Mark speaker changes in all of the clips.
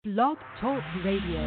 Speaker 1: Blog Talk Radio.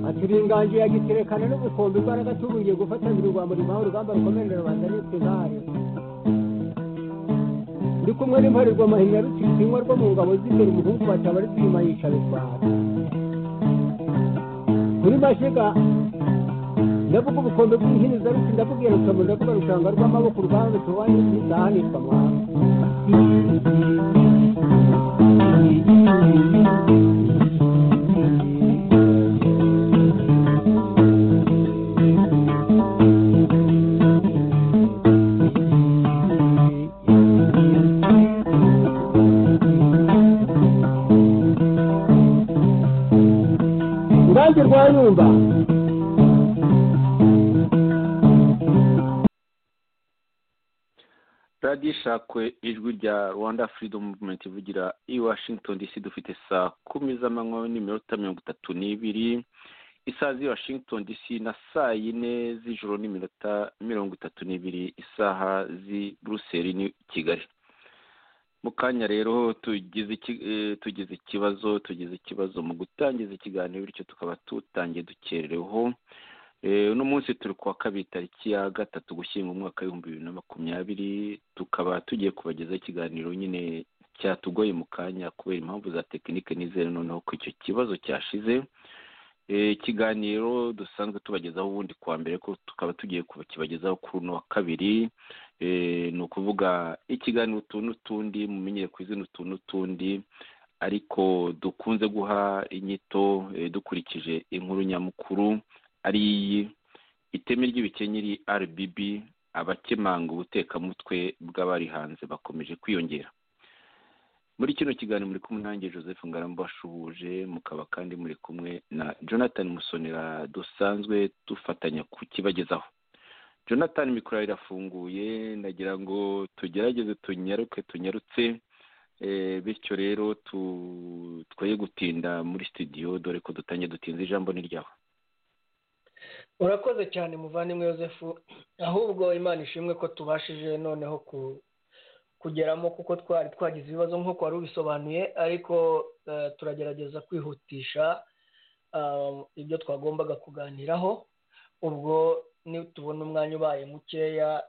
Speaker 2: aturingangiye agiterekana n'ubukombe imbaraga tuburiye gufatanira urwa murimo aho urugamba rukomerera rubanda n'intare ndi kumwe n'imparirwa mahinya rutsinzinywa rwo mu ngabo z'imbere umuhungu bataba ari twima yica rubanda kuri mashiga ndavuga ubukombe bw'inhiniza ruti ndavuga rukamu ndavuga rushanga rw'amaboko urugamba rutobanyi n'izahanishwa mwana urubanza rwa yumba
Speaker 3: radiyo ishakwe ijwi rya rwanda furidomu muvumenti ivugira i washington dc dufite saa kumi z'amanywa n'iminota mirongo itatu n'ibiri isaha z'i washington dc na saa yine z'ijoro n'iminota mirongo itatu n'ibiri isaha z'i buruseli ni kigali mu kanya rero tugize iki- eh, tugize ikibazo tugize ikibazo mu gutangiza ikiganiro bityo tukaba tutangiye dukerereho Eh, uno munsi turi kuwa kabiri tariki ya gatatu gushyingo umwaka w'ibihumbi bibiri na makumyabiri tukaba tugiye kubagezaho ikiganiro nyine cyatugoye mu kanya kubera impamvu za tekinike nizere noneho ko icyo kibazo cyashize Eh, ikiganiro dusanzwe tubagezaho ubundi kuwa mbere ko tukaba tugiye kukibagezaho kuri uno wa kabiri Eh, ni ukuvuga ikiganiro utuntu n'utundi mumenyere ku izina utuntu n'utundi ariko dukunze guha inyito eh, dukurikije inkuru nyamukuru ari iyi iteme ry'ibikenyeri rbb abakemanga ubutekamutwe bw'abari hanze bakomeje kwiyongera muri kino kiganiro muri kumwe nanjye joseph ngarambo washuhuje mukaba kandi muri kumwe na jonathan musonera dusanzwe dufatanya kukibagezaho jonathan mikoro irafunguye ndagira ngo tugerageze tunyaruke tunyarutse Eh, bityo rero tu- twoye gutinda muri studio dore ko dutangiye dutinze ijambo ni ryawe
Speaker 4: urakoze cyane muvandimwe Yosefu ahubwo imana ishimwe ko tubashije noneho ku- kugeramo kuko twari twagize ibibazo nk'uko wari ubisobanuye ariko eh, turagerageza kwihutisha ah, ibyo twagombaga kuganiraho ubwo nitubona umwanya ubaye mukeya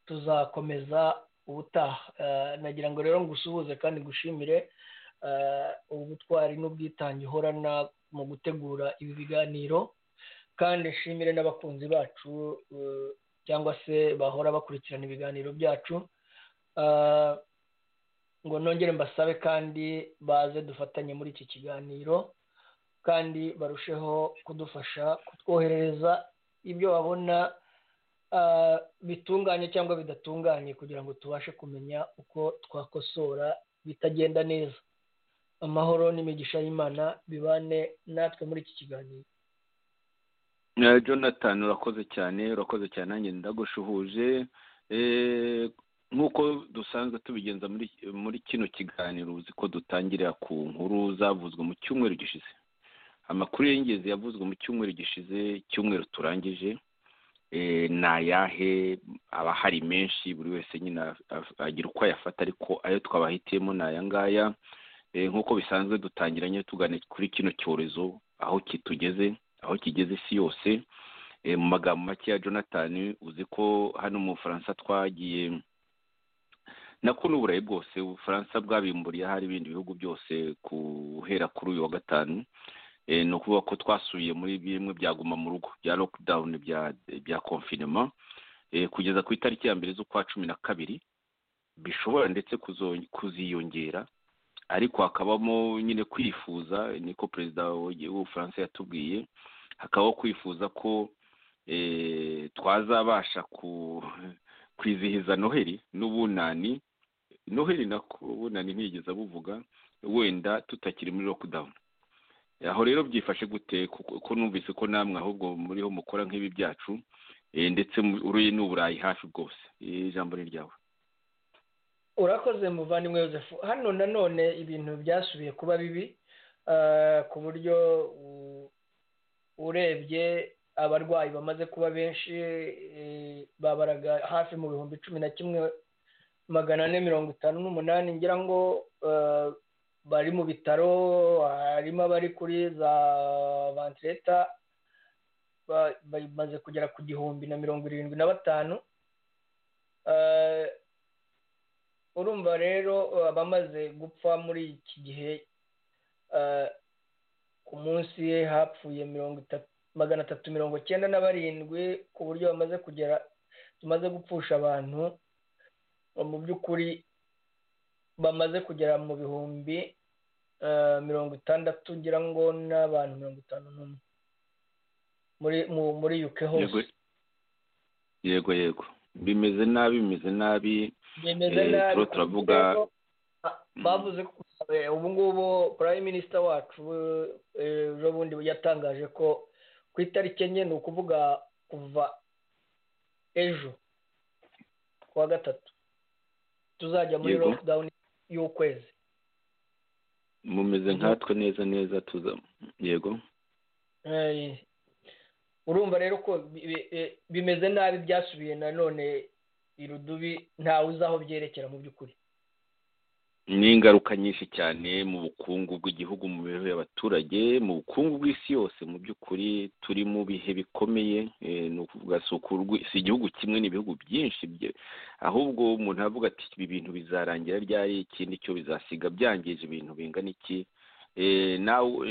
Speaker 4: tuzakomeza ubutaha Eh, nagira ngo rero ngusuhuze kandi ngushimire eh, ubutwari n'ubwitange uhorana mu gutegura ibi biganiro kandi nshimire n'abakunzi bacu eh, cyangwa se bahora bakurikirana ibiganiro byacu Ah, ngo nongere mbasabe kandi baze dufatanye muri iki kiganiro kandi barusheho kudufasha kutwoherereza ibyo babona ah, bitunganye cyangwa bidatunganye kugira ngo tubashe kumenya uko twakosora bitagenda neza amahoro n'imigisha y'imana bibane natwe muri iki kiganiro
Speaker 3: Eh, jonathan urakoze cyane urakoze cyane nanjye ndagushuhuje Eh, nk'uko dusanzwe tubigenza muri muri kino kiganiro uzi ko dutangirira ku nkuru zavuzwe mu cyumweru gishize amakuru y'ingenzi yavuzwe mu cyumweru gishize icyumweru turangije ni ayahe aba hari menshi buri wese nyine agira uko ayafata ariko ayo twabahitiyemo ni aya ngaya nk'uko bisanzwe dutangira nyine tugana kuri kino cyorezo aho kitugeze aho kigeze isi yose mu magambo make ya jonathan uzi ko hano mu bufaransa twagiye nako n'uburayi bwose ubufaransa bwabimburiye ahari ibindi bihugu byose guhera kuri uyu wa gatanu ni ukuvuga ko twasubiye muri bimwe byaguma mu rugo bya lokidawuni bya konfinema kugeza ku itariki ya mbere z'ukwa cumi na kabiri bishobora ndetse kuziyongera ariko hakabamo nyine kwifuza niko perezida w'ubufaransa yatubwiye hakabaho kwifuza ko twazabasha kwizihiza noheli n'ubunani noheli nako ubunani ntiyigeze abuvuga wenda tutakiri muri lokidawuni aho rero byifashe gute kuko numvise ko namwe ahubwo muriho mukora nk'ibi byacu ndetse uri n'uburayi hafi bwose ijambo ni ryawe
Speaker 4: urakoze muvandimwe Joseph hano nanone ibintu byasubiye kuba bibi ku buryo urebye abarwayi bamaze kuba benshi babaraga hafi mu bihumbi cumi na kimwe magana ane mirongo itanu n'umunani ngira ngo bari mu bitaro harimo abari kuri za vantileta bamaze kugera ku gihumbi na mirongo irindwi na batanu urumva rero abamaze gupfa muri iki gihe ku munsi hapfuye magana atatu mirongo icyenda na barindwi ku buryo bamaze kugera tumaze gupfusha abantu mu by'ukuri bamaze kugera mu bihumbi mirongo itandatu ngira ngo n'abantu mirongo itanu n'umwe muri yuke hose
Speaker 3: yego yego bimeze nabi bimeze nabi
Speaker 4: bimeze nabi turavuga bavuze ko ubu ngubu prime minister wacu ejo bundi yatangaje ko ku itariki enye ni ukuvuga kuva ejo kuwa gatatu tuzajya muri lockdown y'ukwezi
Speaker 3: mumeze nkatwe neza neza tuza yego
Speaker 4: urumva rero ko bimeze nabi byasubiye nanone irudubi ntawe uzi aho byerekera mu by'ukuri
Speaker 3: ni ingaruka nyinshi cyane mu bukungu bw'igihugu mu mibereho y'abaturage mu bukungu bw'isi yose mu by'ukuri turi mu bihe bikomeye ni ukuvuga si igihugu kimwe n'ibihugu byinshi ahubwo umuntu aravuga ati ibi bintu bizarangira ryari ikindi cyo bizasiga byangije ibintu bingana iki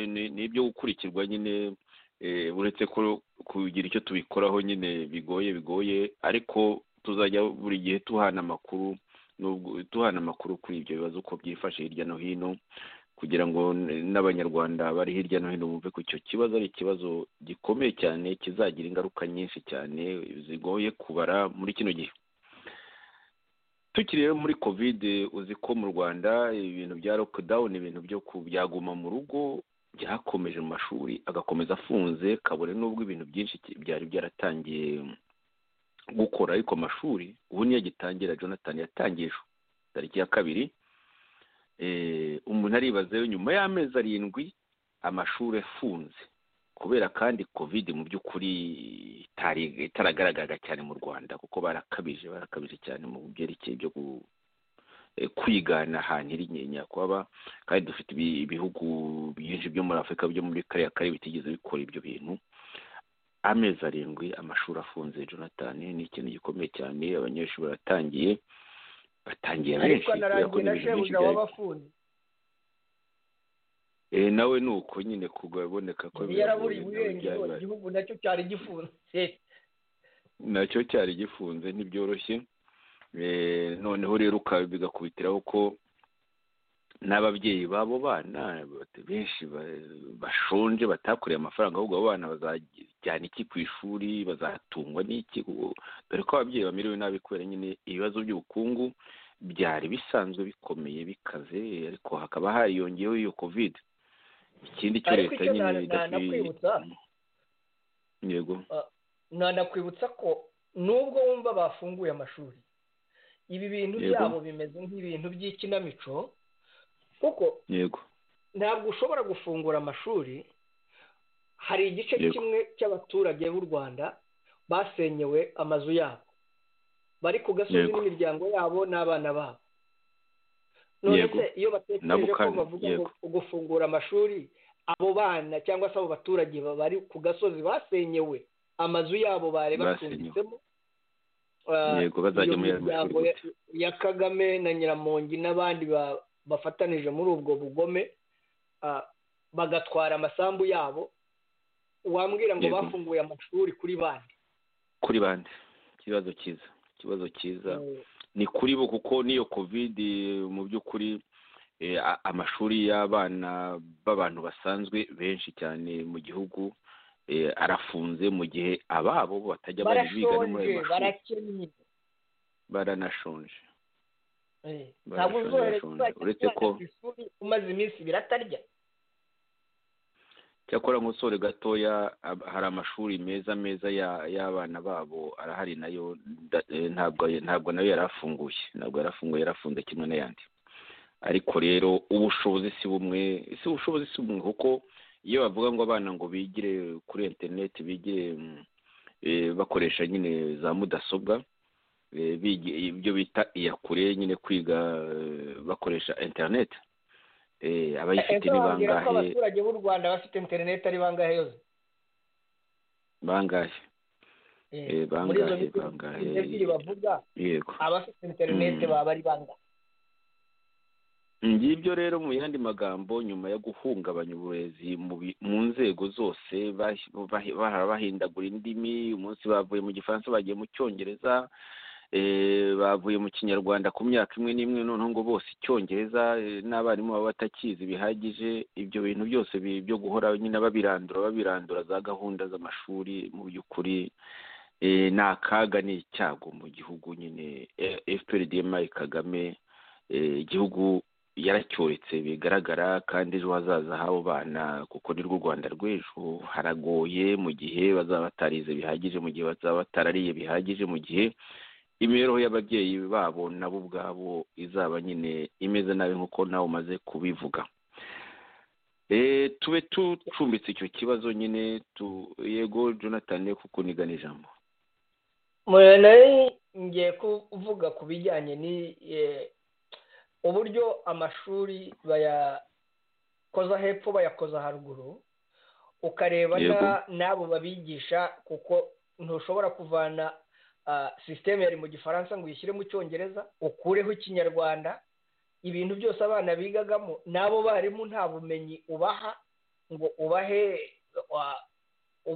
Speaker 3: ni ibyo gukurikirwa nyine uretse ko kugira icyo tubikoraho nyine bigoye bigoye ariko tuzajya buri gihe tuhana amakuru duhana amakuru kuri ibyo bibazo uko byifashe hirya no hino kugira ngo n'abanyarwanda bari hirya no hino bumve ko icyo kibazo ari ikibazo gikomeye cyane kizagira ingaruka nyinshi cyane zigoye kubara muri kino gihe tukiri rero muri kovide uzi ko mu rwanda ibintu bya lockdown ibintu byo byaguma mu rugo byakomeje mu mashuri agakomeza afunze kabone n'ubwo ibintu byinshi byari byaratangiye gukora ariko amashuri ubu niyo agitangira jonathan yatangiye ejo tariki ya kabiri umuntu aribazeyo nyuma y'amezi arindwi amashuri afunze kubera kandi covid mu by'ukuri itaragaragaraga cyane mu rwanda kuko barakabije barakabije cyane mu byerekeye byo kwigana ahantu iri nyakubahwa kandi dufite ibihugu byinshi byo muri afurika byo muri kariya kare bitigeze bikora ibyo bintu amezi arindwi amashuri afunze jonathan ni ikintu gikomeye cyane abanyeshuri baratangiye batangiye benshi kubera ko n'ibintu byinshi byari nawe ni uko nyine kuboneka ko
Speaker 4: yaraburiye uburenganzira igihugu nacyo cyari gifunze
Speaker 3: nacyo cyari gifunze ntibyoroshye noneho rero ukaba bigakubitiraho ko n'ababyeyi b'abo bana benshi bashonje batakoreye amafaranga ahubwo abo bana bazajyana iki ku ishuri bazatungwa n'iki dore ko ababyeyi bamerewe nabi kubera nyine ibibazo by'ubukungu byari bisanzwe bikomeye bikaze ariko hakaba hariyongeyeho iyo covid ikindi cyo leta nyine
Speaker 4: yego nanakwibutsa ko nubwo wumva bafunguye amashuri ibi bintu byabo bimeze nk'ibintu by'ikinamico kuko ntabwo ushobora gufungura amashuri hari igice kimwe cy'abaturage b'u rwanda basenyewe amazu yabo bari ku gasozi
Speaker 3: Yego.
Speaker 4: n'imiryango yabo n'abana babo none
Speaker 3: Yego.
Speaker 4: se iyo batekereje ko
Speaker 3: Nabukane,
Speaker 4: bavuga ngo
Speaker 3: yego.
Speaker 4: gufungura amashuri abo bana cyangwa se abo baturage ba- bari ku gasozi basenyewe amazu yabo bari
Speaker 3: Basenyewe.
Speaker 4: bacumbitsemo ah,
Speaker 3: yego bazajya
Speaker 4: iyo
Speaker 3: muri ayo mashuri
Speaker 4: miryango ya-
Speaker 3: gute?
Speaker 4: ya kagame na nyiramongi n'abandi ba- bafatanije muri ubwo bugome ah, bagatwara amasambu yabo wambwira ngo
Speaker 3: Yego.
Speaker 4: bafunguye amashuri kuri bande
Speaker 3: kuri bande ikibazo cyiza ikibazo cyiza
Speaker 4: Eh,
Speaker 3: ni kuri bo kuko n'iyo kovide mu by'ukuri eh, a- amashuri y'abana b'abantu basanzwe benshi cyane mu gihugu eh, arafunze mu gihe ababo bo batajya bari biga no
Speaker 4: barashonje
Speaker 3: muri ayo mashuri
Speaker 4: barakennye
Speaker 3: baranashonje
Speaker 4: Eh, ntabwo
Speaker 3: Barashonje,
Speaker 4: uzohereza
Speaker 3: barashonje.
Speaker 4: uzajya
Speaker 3: Uretse
Speaker 4: umwana
Speaker 3: ko-
Speaker 4: ku ishuri umaze iminsi biratarya
Speaker 3: cyakora nk'usore gatoya ab- hari amashuri meza meza ya- y'abana babo arahari nayo nda- eh, ntabwo ntabwo nayo yari afunguye ntabwo yari afunguye yarafunze kimwe n'ayandi ariko rero ubushobozi si bumwe si ubushobozi si bumwe kuko iyo bavuga ngo abana ngo bigire kuri interineti bigire mm, eh, bakoresha nyine za mudasobwa eh, bigi- ibyo bita iyakure nyine kwiga eh, bakoresha interineti eh, abayifite
Speaker 4: ejo
Speaker 3: ni
Speaker 4: wambwira ko
Speaker 3: bangahe
Speaker 4: abaturage b'u rwanda bafite interineti ari bangahe yose
Speaker 3: bangahe
Speaker 4: Eh,
Speaker 3: Eh,
Speaker 4: muri izo
Speaker 3: bangahe,
Speaker 4: biti
Speaker 3: bangahe.
Speaker 4: ebyiri bavuga
Speaker 3: yego
Speaker 4: abafite interineti
Speaker 3: Mm.
Speaker 4: baba ari bangahe
Speaker 3: ngibyo rero mu yandi magambo nyuma yo guhungabanya uburezi mu bi- mu nzego zose bas- bahi- bahora bahindagura indimi umunsi bavuye mu gifaransa bagiye mu cyongereza eh, bavuye mu kinyarwanda ku myaka imwe n'imwe noneho ngo bose icyongereza eh, n'abarimu baba batakizi bihagije ibyo bintu byose bi- byo guhora nyine babirandura babirandura za gahunda z'amashuri mu by'ukuri eh, ni akaga ni icyago mu gihugu nyine fprdma kagame eh, igihugu yaracyoretse bigaragara kandi ejo hazaza h'abo bana kuko ni rwo rwanda rw'ejo haragoye mu gihe bazaba batarize bihagije mu gihe bazaba batarariye bihagije mu gihe imibereho y'ababyeyi babo nabo ubwabo izaba nyine imeze nabi nk'uko nawe umaze kubivuga Eh, tube tucumbitse icyo kibazo nyine tu yego jonathan kuko nigana ijambo
Speaker 4: Mwe nari ngiye kuvuga ku bijyanye ni eh, uburyo amashuri bayakoza hepfo bayakoza haruguru ukareba na-
Speaker 3: Yego.
Speaker 4: n'abo babigisha kuko ntushobora kuvana ah, sisiteme yari mu gifaransa ngo uyishyire mu cyongereza ukureho ikinyarwanda ibintu byose abana bigagamo n'abo barimu nta bumenyi ubaha ngo ubahe wa-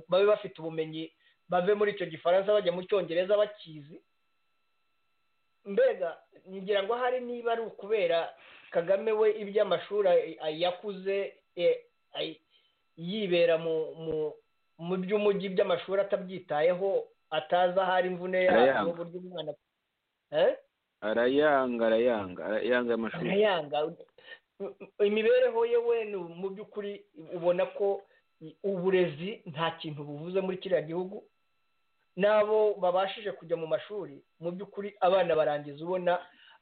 Speaker 4: babe bafite ubumenyi bave muri icyo gifaransa bajya mu cyongereza bakizi mbega ngira ngo ahari niba ari ukubera kagame we iby'amashuri ay- ay- yakuze eh, ay- yibera mu mu mu by'umujyi by'amashuri atabyitayeho atazi ahari imvune
Speaker 3: Arayanga.
Speaker 4: yabo uburyo umwana Eh?
Speaker 3: arayanga arayanga arayanga amashuri
Speaker 4: arayanga imibereho ye we ni mu by'ukuri ubona ko uburezi nta kintu buvuze muri kiriya gihugu n'abo babashije kujya mu mashuri mu by'ukuri abana barangiza ubona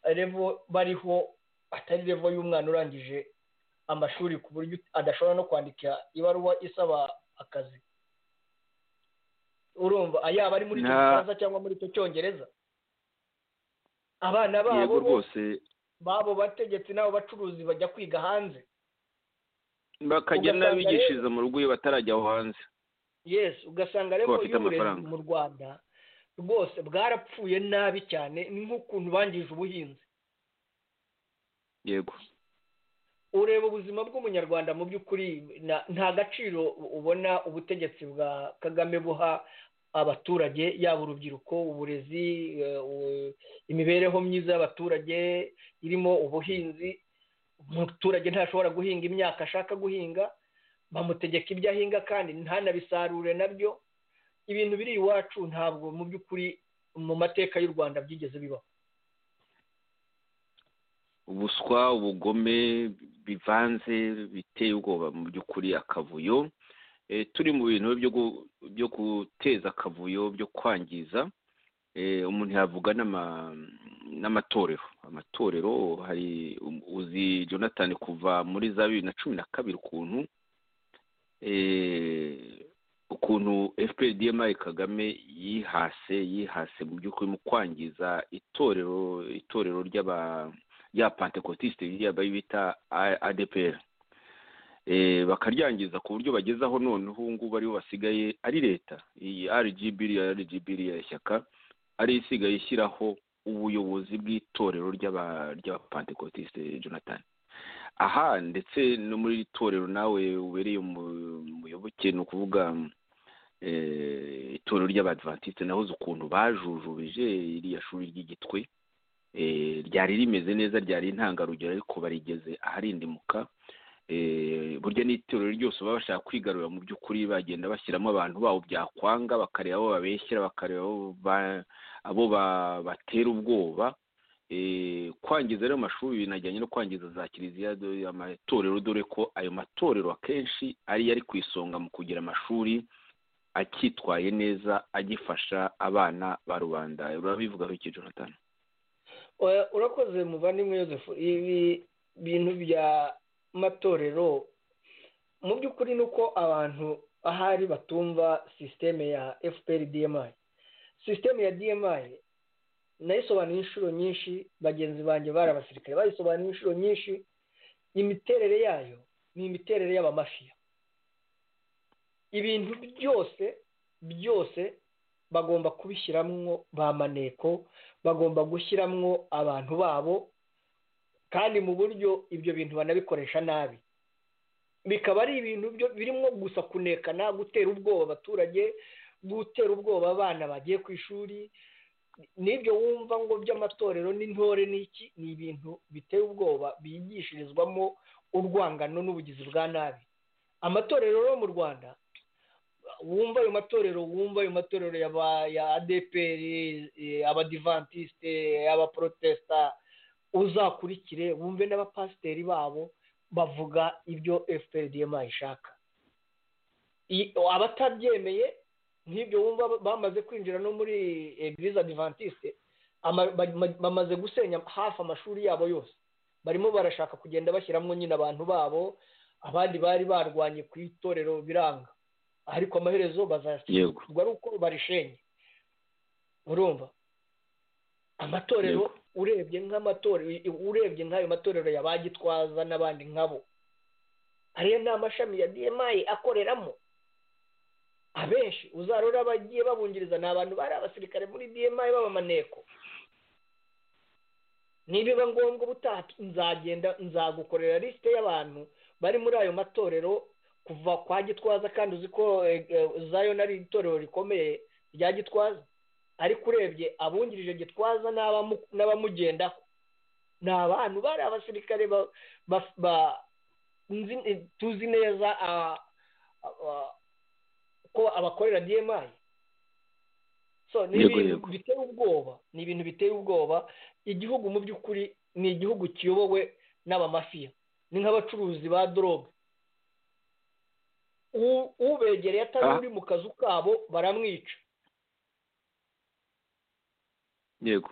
Speaker 4: revo bariho atari revo y'umwana urangije amashuri ku buryo adashobora no kwandika ibaruwa isaba akazi urumva yaba ari muri icyo
Speaker 3: Nta-
Speaker 4: gifaransa cyangwa muri icyo cyongereza abana babo
Speaker 3: yego
Speaker 4: bo
Speaker 3: rwose
Speaker 4: babo bategetsi n'abo bacuruzi bajya kwiga hanze
Speaker 3: bakajya
Speaker 4: Ugasanga rero-
Speaker 3: n'abigishiriza mu rugo iyo batarajya aho hanze
Speaker 4: yes ugasanga
Speaker 3: Ko
Speaker 4: rero
Speaker 3: bafite
Speaker 4: y'uburezi
Speaker 3: amafaranga.
Speaker 4: mu rwanda rwose bwarapfuye nabi cyane ni nk'ukuntu bangije ubuhinzi
Speaker 3: yego
Speaker 4: ureba ubuzima bw'umunyarwanda mu by'ukuri na- nta gaciro ubona ubutegetsi bwa kagame buha abaturage yaba urubyiruko uburezi eh, u- imibereho myiza y'abaturage irimo ubuhinzi umuturage ntashobora guhinga imyaka ashaka guhinga bamutegeka ibyo ahinga kandi ntanabisarure nabyo ibintu biri iwacu ntabwo mu by'ukuri mu mateka y'u rwanda byigeze bibaho
Speaker 3: ubuswa ubugome bivanze biteye ubwoba mu by'ukuri akavuyo Eh, turi mu bintu byo gu- byo guteza akavuyo byo kwangiza Eh, umuntu yavuga n'ama- n'amatorero amatorero hari um- uzi jonathan kuva muri za bibiri na cumi na kabiri ukuntu eh, ukuntu fpr marie kagame yihase yihase mu by'ukuri mu kwangiza itorero itorero ry'aba rya pantekotiste ririya bita adepr bakaryangiza ku buryo bagezaho noneho ubu ngubu aribo basigaye ari leta iyi rgb iriya rgb iriya shyaka ariyo isigaye ishyiraho ubuyobozi bw'itorero ry'abapantekotiste jonathan aha ndetse no muri iri torero nawe ubereye umuyoboke ni ukuvuga itorero ry'abadivatiste nahoze ukuntu bajujubije iriya shuri ry'igitwe ryari rimeze neza ryari intangarugero ariko barigeze aharindimuka burya n'itorero ryose baba bashaka kwigarura mu by'ukuri bagenda bashyiramo abantu babo byakwanga bakareba abo babeshyira bakareba abo batera ubwoba kwangiza rero amashuri binajyanye no kwangiza za kiliziya amatorero dore ko ayo matorero akenshi ariyo ari ku isonga mu kugira amashuri akitwaye neza agifasha abana ba rubanda urabivugaho iki jonathan
Speaker 4: urakoze muvandimwe Yosefu ibi bintu bya matorero mu by'ukuri ni uko abantu ahari batumva sisiteme ya fpr dmi sisiteme ya dmi nayisobanuye inshuro nyinshi bagenzi banjye bari abasirikare bayisobanuye inshuro nyinshi imiterere yayo ni imiterere y'abamafiya ibintu byose byose bagomba kubishyiramo ba maneko bagomba gushyiramo abantu babo kandi mu buryo ibyo bintu banabikoresha nabi bikaba ari ibintu birimo gusa kunekana gutera ubwoba abaturage gutera ubwoba abana bagiye ku ishuri n'ibyo wumva ngo by'amatorero n'intore n'iki ni ibintu biteye ubwoba bigishirizwamo urwangano n'ubugizi bwa nabi amatorero yo mu rwanda wumva ayo matorero wumva ayo matorero ya adeperi abadivantisite abaporotesita uzakurikire wumve n'abapasiteri babo bavuga ibyo fprdma ishaka abatabyemeye nk'ibyo wumva bamaze kwinjira no muri eglise adventiste bamaze gusenya hafi amashuri yabo yose barimo barashaka kugenda bashyiramo nyine abantu babo abandi bari barwanye ku itorero biranga ariko amaherezo bazashyirwa ari uko barishenye urumva amatorero urebye nk'amatorero urebye nk'ayo matorero ya ba gitwaza n'abandi nkabo ariyo ni amashami ya dmi akoreramo abenshi uzarora abagiye babungiriza ni abantu bari abasirikare muri dmi b'abamaneko nibiba ngombwa ubutaha nzagenda nzagukorera lisite y'abantu bari muri ayo matorero kuva kwa gitwaza kandi uzi ko zayo nari itorero rikomeye rya gitwaza ariko urebye abungirije gitwaza n'abamugendaho ni abantu bari abasirikare tuzi neza ko abakorera dmi so ni ibintu biteye ubwoba ni ibintu biteye ubwoba igihugu mu by'ukuri ni igihugu kiyobowe n'abamafiya ni nk'abacuruzi ba dorobe ubegereye atari uri mu kazu kabo baramwica
Speaker 3: yego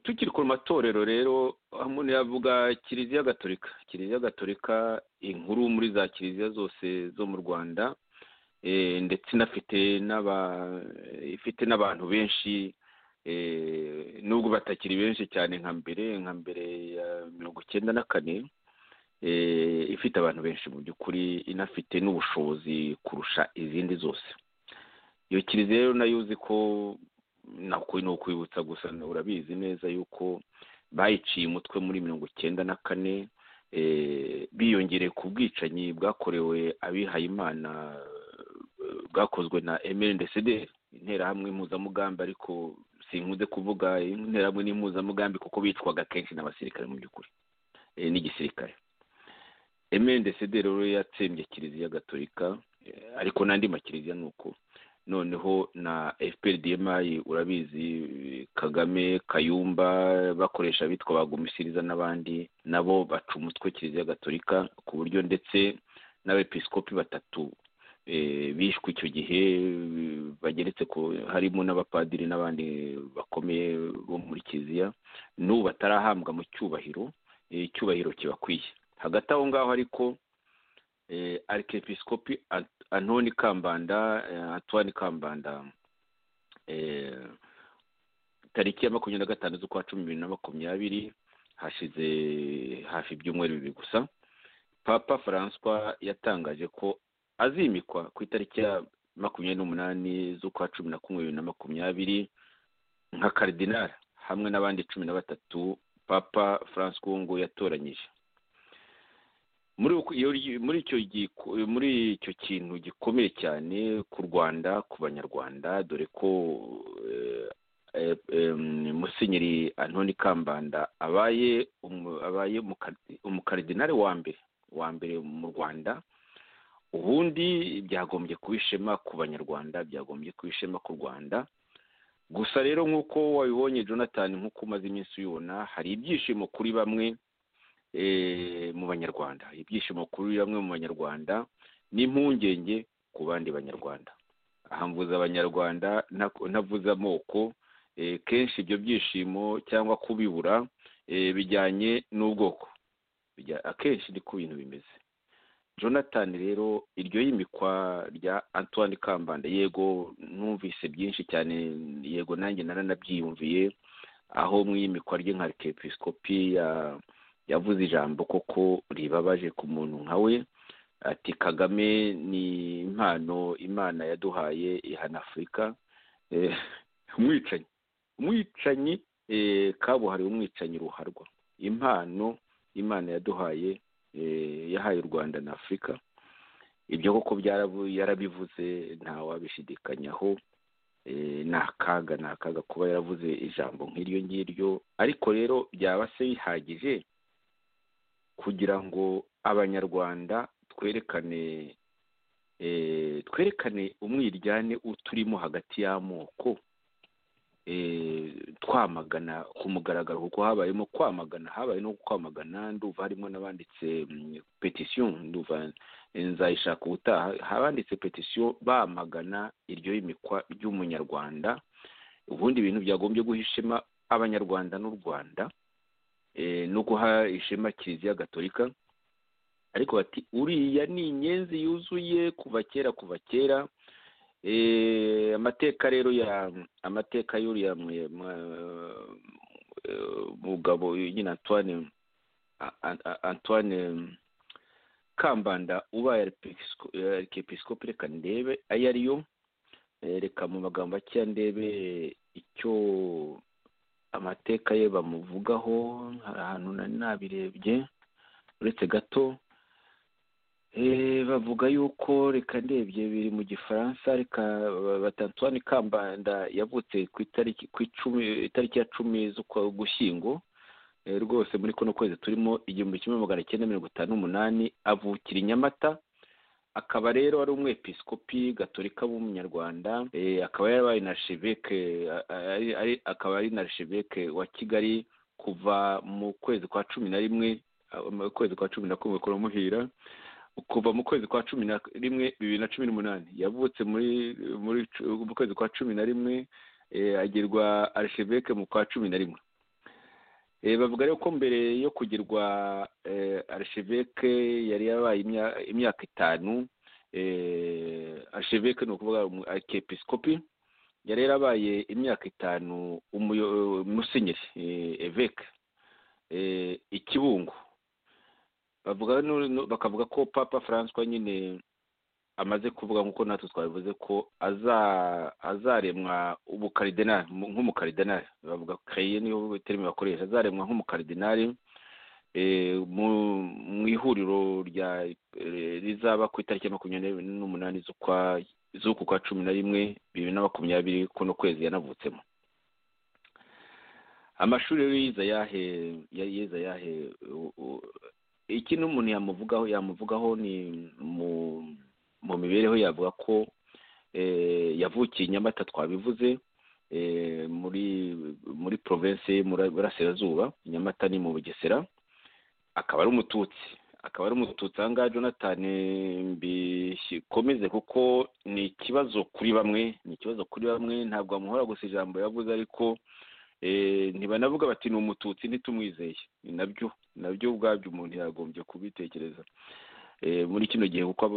Speaker 3: tukiri ku matorero rero umuntu yavuga kiliziya gatolika kiliziya gatolika inkuru muri za kiliziya zose zo mu rwanda ndetse inafite ifite n'abantu benshi nubwo batakiri benshi cyane nka mbere nka mbere ya mirongo icyenda na kane ifite abantu benshi mu by'ukuri inafite n'ubushobozi kurusha izindi zose iyo kiliziya rero nayo uzi ko nako ni ukwibutsa gusa urabizi neza yuko bayiciye umutwe muri mirongo icyenda na kane biyongereye ku bwicanyi bwakorewe abihayimana bwakozwe na mndcd interahamwe impuzamugambi ariko sinkunze kuvuga interahamwe n'impuzamugambi kuko bicwaga kenshi n'abasirikare mu by'ukuri n'igisirikare mndcd rero yatsembye kiliziya gatolika ariko n'andi makiliziya ni uko noneho na fprdmi urabizi kagame kayumba bakoresha abitwa bagumisiriza n'abandi nabo baca umutwe kiliziya gatolika ku buryo ndetse n'abepiskopi batatu bishwe icyo gihe bageretse ko harimo n'abapadiri n'abandi bakomeye bo muri kiliziya n'ubu batarahambwa mu cyubahiro icyubahiro kibakwiye hagati aho ngaho ariko arikepisikopi antoni kambanda antoine kambanda tariki ya makumyabiri na gatanu z'ukwa cumi bibiri na makumyabiri hashize hafi ibyumweru bibiri gusa papa francois yatangaje ko azimikwa ku itariki ya makumyabiri n'umunani z'ukwa cumi na kumwe bibiri na makumyabiri nka karidinari hamwe n'abandi cumi na batatu papa francois wungu yatoranyije muri icyo kintu gikomeye cyane ku rwanda ku banyarwanda dore ko musenyeri antoni kambanda abaye abaye umukaridinari wa mbere wa mbere mu rwanda ubundi byagombye kuba ishema ku banyarwanda byagombye kuba ishema ku rwanda gusa rero nk'uko wabibonye jonathan nk'uko umaze iminsi ubibona hari ibyishimo kuri bamwe mu banyarwanda ibyishimo kuri bamwe mu banyarwanda n'impungenge ku bandi banyarwanda aha mvuze abanyarwanda ntavuze amoko kenshi ibyo byishimo cyangwa kubibura bijyanye n'ubwoko akenshi ni ku bintu bimeze jonathan rero iryo y'imikwa rya antoine kambanda yego numvise byinshi cyane yego nanjye naranabyiyumviye aho mu iyimikwa rye nka kepisikopi ya yavuze ijambo koko ribabaje ku muntu nka we ati kagame ni impano imana yaduhaye ihana afurika umwicanyi umwicanyi kabuhariwe umwicanyi ruharwa impano imana yaduhaye yahaye u rwanda na afurika ibyo koko yarabivuze ntawabishidikanyaho ni akaga ni akaga kuba yaravuze ijambo nk'iryo ngiryo ariko rero byaba se bihagije kugira ngo abanyarwanda twerekane twerekane umwiryane uturimo hagati y'amoko twamagana ku mugaragaro kuko habayemo kwamagana habaye no kwamagana nduva harimo n'abanditse petisiyo nduva nzayishaka ubutaha abanditse petisiyo bamagana iryo y'imikwa ry'umunyarwanda ubundi ibintu byagombye guha ishema abanyarwanda n'u rwanda no guha ishema kiliziya gatolika ariko bati uriya ni inyenzi yuzuye kuva kera kuva kera amateka rero ya amateka y'uriya mugabo nyine antoine antoine kambanda ubaye arikepisikopi reka ndebe ayo ariyo reka mu magambo akeya ndebe icyo amateka ye bamuvugaho hari ahantu nari nabirebye uretse gato bavuga yuko reka ndebye biri mu gifaransa reka batantuwani kambanda yavutse ku itariki ku icumi itariki ya cumi z'ukwa gushyingo rwose muri kuno kwezi turimo igihumbi kimwe magana cyenda mirongo itanu n'umunani avukira i nyamata akaba rero ari umwepisikopi gatorika w'umunyarwanda akaba yarabaye na sheveke akaba ari na sheveke wa kigali kuva mu kwezi kwa cumi na rimwe mu kwezi kwa cumi na kumwe kuramuhira kuva mu kwezi kwa cumi na rimwe bibiri na cumi n'umunani yavutse muri mu kwezi kwa cumi na rimwe agirwa arisheveke mu kwa cumi na rimwe bavuga rero ko mbere yo kugirwa arisheveke yari yabaye imyaka itanu arisheveke ni ukuvuga akepisikopi yari yarabaye imyaka itanu umusenyeri eveke ikibungo bakavuga ko papa francois nyine amaze kuvuga nk'uko natwe twabivuze ko azaremwa ubukaridenari nk'umukaridenari bavuga keye niyo terime bakoresha azaremwa nk'umukaridenari mu ihuriro rizaba ku itariki ya makumyabiri n'umunani z'uku kwa cumi na rimwe bibiri na makumyabiri kuno kwezi yanavutsemo amashuri rero yiza yahe yiza yahe ikintu umuntu yamuvugaho yamuvugaho ni mu mu mibereho yavuga ko yavukiye i nyamata twabivuze muri muri provinsi y'uburasirazuba nyamata ni mu bugesera akaba ari umututsi akaba ari umututsi aha ngaha jonathan mbikomeze kuko ni ikibazo kuri bamwe ni ikibazo kuri bamwe ntabwo bamuhora gusa ijambo yavuze ariko ntibanavuga bati ni umututsi ntitumwizeye ni nabyo nabyo ubwabyo umuntu yagombye kubitekereza muri kino gihe kuko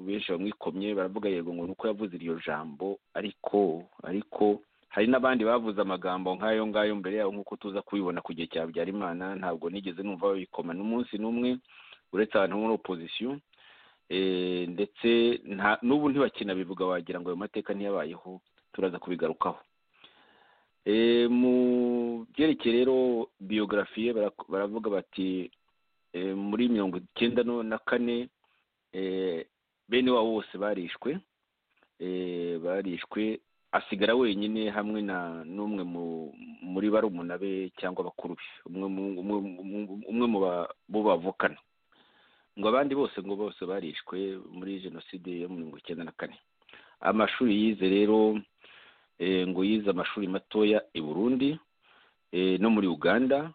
Speaker 3: benshi bamwikomye baravuga yego ngo ni uko yavuze iryo jambo ariko ariko hari n'abandi bavuze amagambo nk'ayo ngayo mbere yabo nk'uko tuza kubibona ku gihe cya Habyarimana ntabwo nigeze numva babikoma n'umunsi n'umwe uretse ahantu muri opozisiyo ndetse n'ubu ntibakinabivuga wagira ngo ayo mateka ntiyabayeho turaza kubigarukaho mu byerekeye rero biyogarafiye baravuga bati muri mirongo icyenda na kane bene wabo bose barishwe barishwe asigara wenyine hamwe na n'umwe muri barumuna be cyangwa bakuru be umwe mu bavukana ngo abandi bose ngo bose barishwe muri jenoside yo mu mirongo icyenda na kane amashuri yize rero ngo yize amashuri matoya i burundi no muri uganda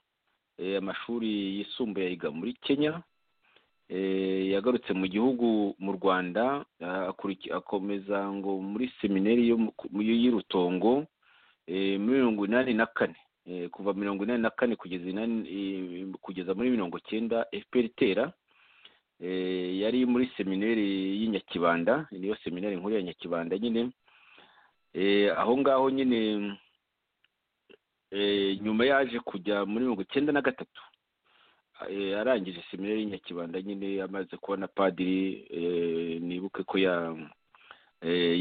Speaker 3: amashuri yisumbuye yiga muri kenya yagarutse mu gihugu mu rwanda akomeza ngo muri seminari y'i rutongo muri mirongo inani na kane kuva mirongo inani na kane kugeza muri mirongo icyenda fpr itera yari muri seminari y'i nyakibanda niyo seminari nkuru ya nyakibanda nyine aho ngaho nyine nyuma yaje kujya muri mirongo icyenda na gatatu arangije seminari nyakibanda nyine amaze kubona padiri nibuke ko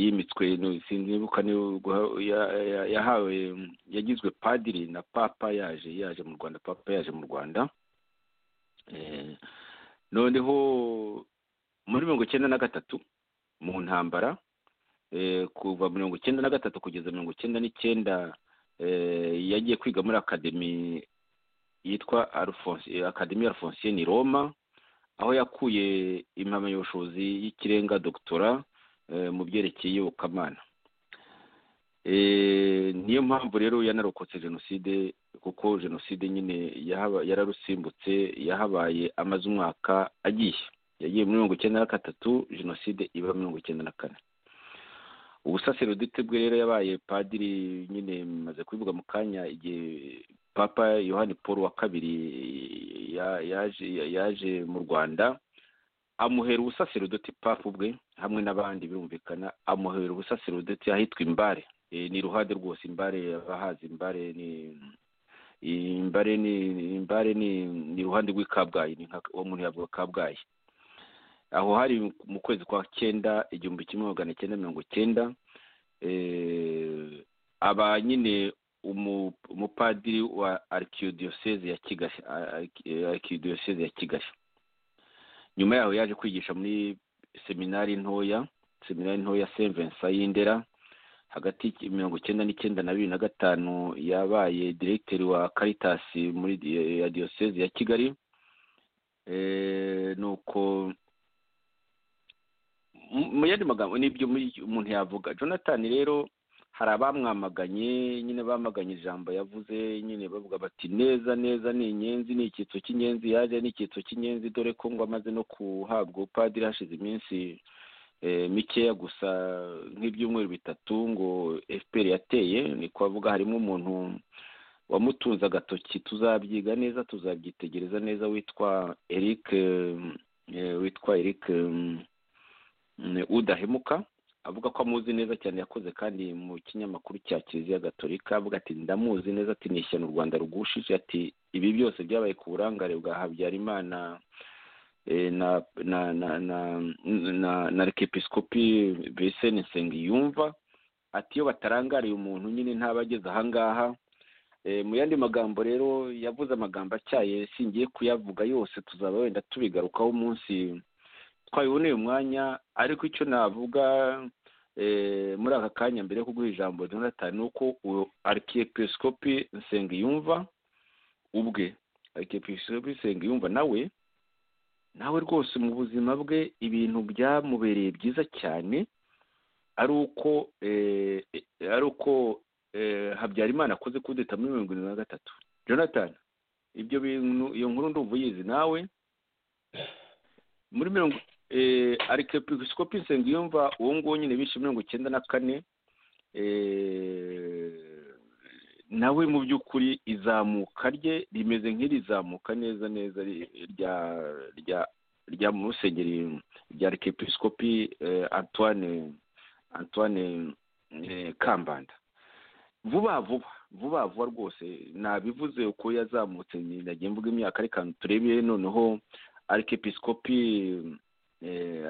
Speaker 3: yimitswe nibuka yahawe yagizwe padiri na papa yaje yaje mu rwanda papa yaje mu rwanda noneho muri mirongo icyenda na gatatu mu ntambara kuva mirongo icyenda na gatatu kugeza mirongo icyenda n'icyenda yagiye kwiga muri akademi yitwa akademi ya alphonsine roma aho yakuye impamyabushobozi y'ikirenga dogitora mu byerekeye iyobokamana niyo mpamvu rero yanarokotse jenoside kuko jenoside nyine yararusimbutse yahabaye amaze umwaka agiye yagiye muri mirongo icyenda na gatatu jenoside iba mirongo icyenda na kane ubusaserodite bwe rero yabaye padiri nyine maze kubivuga mu kanya igihe papa yohani paul wa kabiri yaje mu rwanda amuhera ubusaserodoti papa ubwe hamwe n'abandi birumvikana amuhera ubusaserodoti ahitwa imbare ni iruhande rwose imbare abahazi imbare ni imbare ni imbare ni iruhande rw'ikabgayi ni nka uwo muntu yavuga kabgayi aho hari mu kwezi kwa cyenda igihumbi kimwe magana cyenda mirongo cyenda aba nyine umupadiri wa arikidiyoseze ya kigali arikidiyoseze ya kigali nyuma yaho yaje kwigisha muri seminari ntoya seminari ntoya sevensa y'indera hagati mirongo icyenda n'icyenda na bibiri na gatanu yabaye diregiteri wa karitasi muri ya diyoseze ya kigali nuko mu yandi magambo n'ibyo umuntu yavuga jonathan rero hari abamwamaganye nyine bamaganye ijambo yavuze nyine bavuga bati neza neza ni inyenzi ni icyitso cy'inyenzi yaje ni icyitso cy'inyenzi dore ko ngo amaze no guhabwa ubupadiri hashize iminsi mikeya gusa nk'ibyumweru bitatu ngo fpr yateye ni kuvuga harimo umuntu wamutunze agatoki tuzabyiga neza tuzabyitegereza neza witwa eric witwa eric udahemuka avuga ko amuzi neza cyane yakoze kandi mu kinyamakuru cya kiliziya gatolika avuga ati ndamuzi neza ati ni ishyano u rwanda rugushije ati ibi byose byabaye ku burangare bwa habyarimana na na na na na na rekepisikopi beseni nsengiyumva ati iyo batarangariye umuntu nyine ntaba ageze ahangaha mu yandi magambo rero yavuze amagambo atyaye singiye kuyavuga yose tuzaba wenda tubigarukaho umunsi twabiboneye umwanya ariko icyo navuga muri aka kanya mbere yo kuguha ijambo jonathan ni uko arikiyepisikopi nsengiyumva ubwe arikiyepisikopi nsengiyumva nawe nawe rwose mu buzima bwe ibintu byamubereye byiza cyane ari uko ari uko habyarimana akoze kudeta muri mirongo irindwi na gatatu jonathan ibyo bintu iyo nkuru ndumva uyizi nawe muri mirongo arikepisikopi nsengiyumva uwo nguwo nyine bishe mirongo icyenda na kane nawe mu by'ukuri izamuka rye rimeze nk'irizamuka neza neza rya rya rya musenyeri rya arikepisikopi antoine antoine kambanda vuba vuba vuba vuba rwose nabivuze uko yazamutse nagiye mvuga imyaka ariko turebe noneho arikepisikopi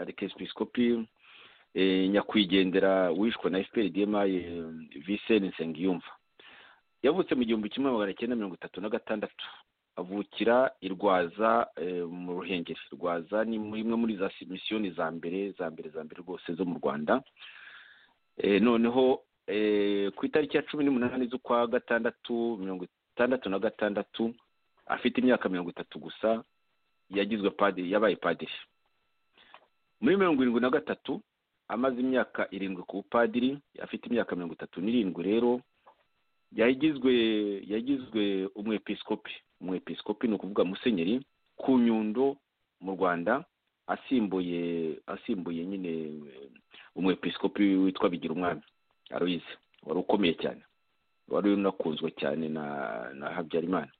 Speaker 3: arikepisikopi nyakwigendera wishwe na fpr dma viseni nsengiyumva yavutse mu gihumbi kimwe magana cyenda mirongo itatu na gatandatu avukira i rwaza mu ruhengeri rwaza ni imwe muri za misiyoni za mbere za mbere za mbere rwose zo mu rwanda noneho ku itariki ya cumi n'umunani z'ukwa gatandatu mirongo itandatu na gatandatu afite imyaka mirongo itatu gusa yagizwe padiri yabaye padiri muri mirongo irindwi na gatatu amaze imyaka irindwi ku bupadiri afite imyaka mirongo itatu n'irindwi rero yagizwe yagizwe umwepisikopi umwepisikopi ni ukuvuga musenyeri ku nyundo mu rwanda asimbuye asimbuye nyine umwepisikopi witwa bigira umwami aruyize wari ukomeye cyane wari unakunzwe cyane na na habyarimana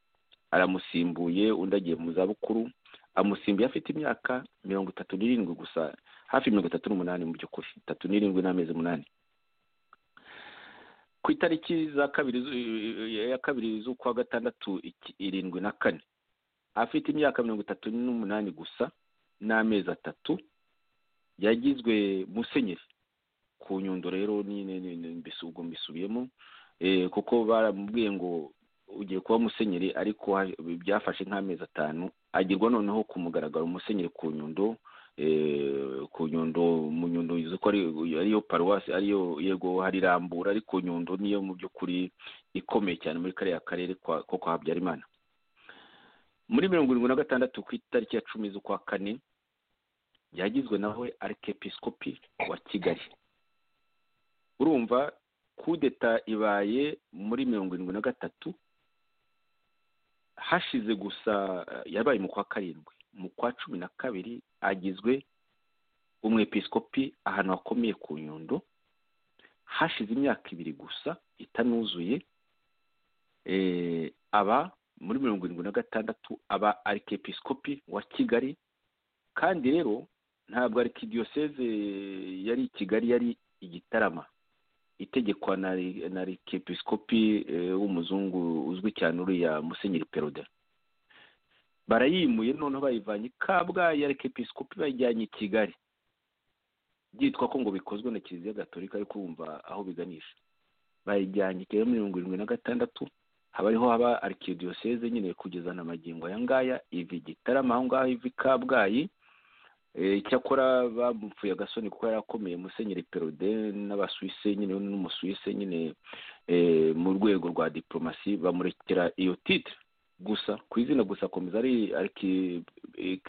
Speaker 3: aramusimbuye undi agiye mu zabukuru amusimbuye afite imyaka mirongo itatu n'irindwi gusa hafi mirongo itatu n'umunani mu by'ukuri itatu n'irindwi n'amezi umunani ku itariki za kabiri ya kabiri z'ukwa gatandatu irindwi na kane afite imyaka mirongo itatu n'umunani gusa n'amezi atatu yagizwe musenyeri ku nyundo rero ubwo mbisubiyemo kuko baramubwiye ngo ugiye kuba musenyeri ariko byafashe nk'amezi atanu agirwa noneho ku mugaragaro musenyeri ku nyundo ku nyundo mu nyundo ko ariyo paruwasi ariyo yego hari rambura ariko nyundo niyo mu by'ukuri ikomeye cyane muri kariya karere ko kwa habyarimana muri mirongo irindwi na gatandatu ku itariki ya cumi z'ukwa kane yagizwe nawe arikepisikopi wa kigali urumva kudeta ibaye muri mirongo irindwi na gatatu hashize gusa yabaye mu kwa karindwi mu kwa cumi na kabiri agizwe umwepisikopi ahantu hakomeye ku nyundo hashize imyaka ibiri gusa itanuzuye aba muri mirongo irindwi na gatandatu aba arikepisikopi wa kigali kandi rero ntabwo arikidiyoseze yari i kigali yari igitarama itegekwa na arikepisikopi w'umuzungu uzwi cyane uriya musenyeri peroda barayimuye noneho bayivanye kabgayi ya episikopi bayijyanye i kigali byitwa ko ngo bikozwe na kiliziya gatolika ariko wumva aho biganisha bayijyanye i kigali mirongo irindwi na gatandatu haba ariho haba arikidiyoseze nyine kugeza na magingo aya ngaya iva igitarama aho ngaho iva i kabgayi icyakora bamupfuye agasoni kuko yari akomeye musenyeri perode n'abasuwise nyine n'umusuwise nyine mu rwego rwa diporomasi bamurekera iyo titire gusa ku izina gusa akomeza ari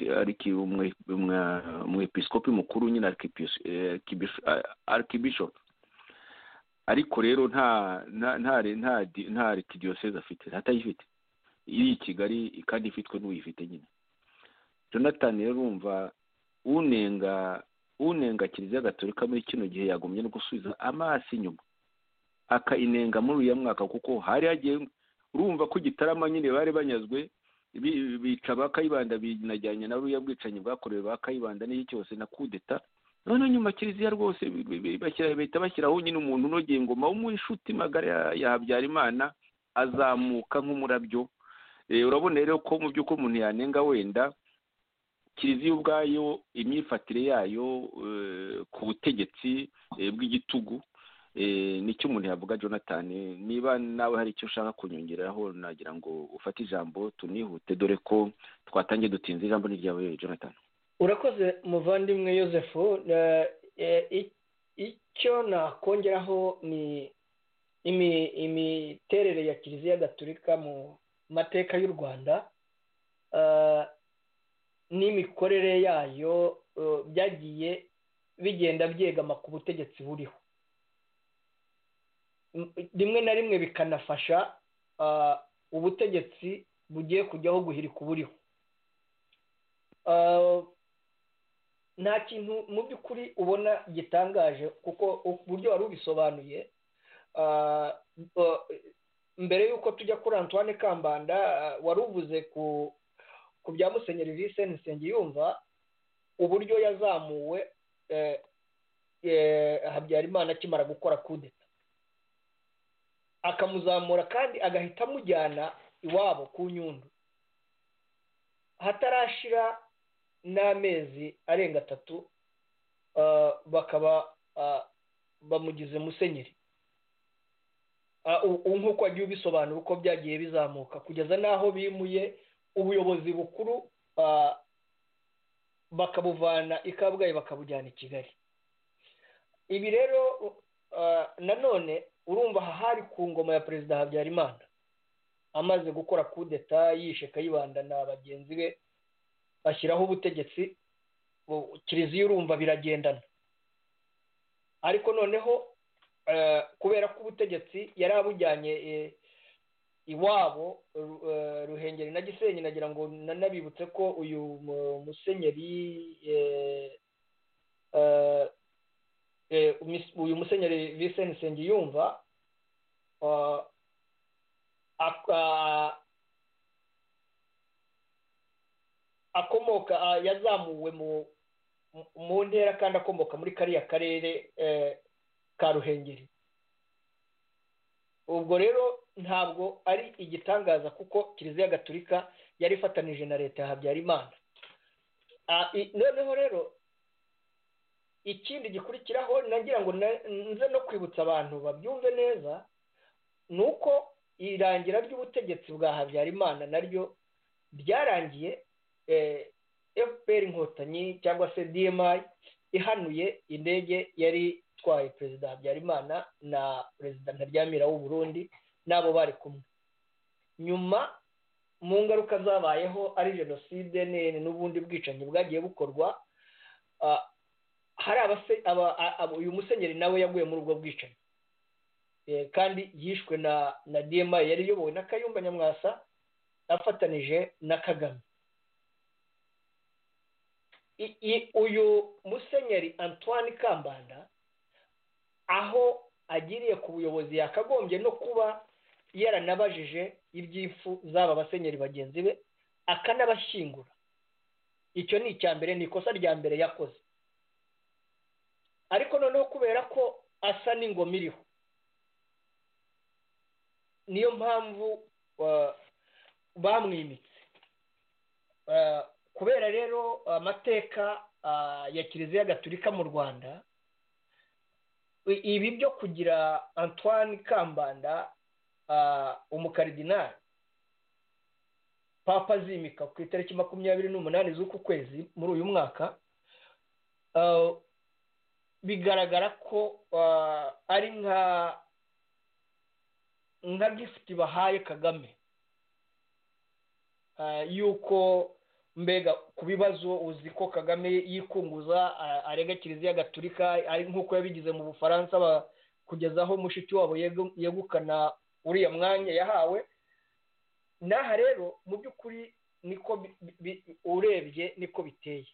Speaker 3: ariki umwepisikopi mukuru nyine arikibishopu ariko rero nta nta nta arikidiyoseze afite ntatayifite iri i kigali kandi ifitwe n'uyifite nyine jonathan rero urumva unenga unenga kiliziya gatolika muri kino gihe yagumye no gusubiza amaso inyuma akainenga muri uriya mwaka kuko hari hagiye urumva ko igitarama nyine bari banyazwe bica ba kayibanda binajyanye na buriya bwicanyi bwakorewe ba kayibanda n'iki cyose na kudeta noneho nyuma kiliziya rwose bahita bashyiraho nyine umuntu unogeye ingoma w'umunshuti magara ya habyarimana azamuka nk'umurabyo urabona rero ko mu by'ukuri umuntu yanenga wenda kiliziya ubwayo imyifatire yayo ku butegetsi bw'igitugu nicyo umuntu yavuga jonathan niba nawe hari icyo ushaka kunyongeraho nagira ngo ufate ijambo tunihute dore ko twatangiye dutinze ijambo n'iryawe jonathan
Speaker 4: urakoze muvandimwe Yoseph icyo nakongeraho ni imiterere ya kiliziya gaturika mu mateka y'u rwanda n'imikorere yayo byagiye bigenda byegama ku butegetsi buriho rimwe na rimwe bikanafasha ubutegetsi bugiye kujyaho guhirika uburiho nta kintu mu by'ukuri ubona gitangaje kuko uburyo wari ubisobanuye mbere y'uko tujya kuri antoine kambanda wari uvuze ku bya musenyeri viseni nsengiyumva uburyo yazamuwe habyarimana akimara gukora kudeta akamuzamura kandi agahita amujyana iwabo ku nyundo hatarashira n'amezi arenga atatu bakaba bamugize musenyeri ubu nk'uko wagiye ubisobanura uko byagiye bizamuka kugeza n'aho bimuye ubuyobozi bukuru bakabuvana i kabgayi bakabujyana i kigali ibi rero nanone urumva aha hari ku ngoma ya perezida habyarimana amaze gukora kudeta yishe kayibanda na bagenzi be ashyiraho ubutegetsi kiliziya urumva biragendana ariko noneho kubera ko ubutegetsi yari abujyanye iwabo ruhengeri na gisenyi nagira ngo nanabibutse ko uyu musenyeri uyu musenyeri Vincent Nsengiyumva akomoka yazamuwe mu ntera kandi akomoka muri kariya karere ka ruhengeri ubwo rero ntabwo ari igitangaza kuko kiliziya gatulika yari ifatanije na leta ya habyarimana noneho rero ikindi gikurikiraho nagira ngo nze no kwibutsa abantu babyumve neza ni uko irangira ry'ubutegetsi bwa habyarimana naryo byarangiye fpr inkotanyi cyangwa se dmi ihanuye indege yari itwaye perezida habyarimana na perezida ntaryamira w'uburundi n'abo bari kumwe nyuma mu ngaruka zabayeho ari jenoside n'ubundi bwicanyi bwagiye bukorwa hari uyu musenyeri nawe yaguye muri ubwo bwicanyi kandi yishwe na na dma yari iyobowe na kayumba nyamwasa afatanije na kagame uyu musenyeri antoine kambanda aho agiriye ku buyobozi yakagombye no kuba yaranabajije iby'ifu z'aba basenyeri bagenzi be akanabashyingura icyo ni icya mbere ni ikosa rya mbere yakoze ariko noneho kubera ko asa n'ingoma iriho niyo mpamvu bamwimitse kubera rero amateka ya kiliziya gatulika mu rwanda ibi byo kugira antoine kambanda umukaridinari papa azimika ku itariki makumyabiri n'umunani z'uku kwezi muri uyu mwaka bigaragara ko ari nka nka gifuti bahaye kagame yuko mbega ku bibazo uzi ko kagame yikunguza arega kiliziya gatulika ari nk'uko yabigize mu bufaransa kugezaho mushiki wabo yegukana uriya mwanya yahawe n'aha rero mu by'ukuri niko urebye niko biteye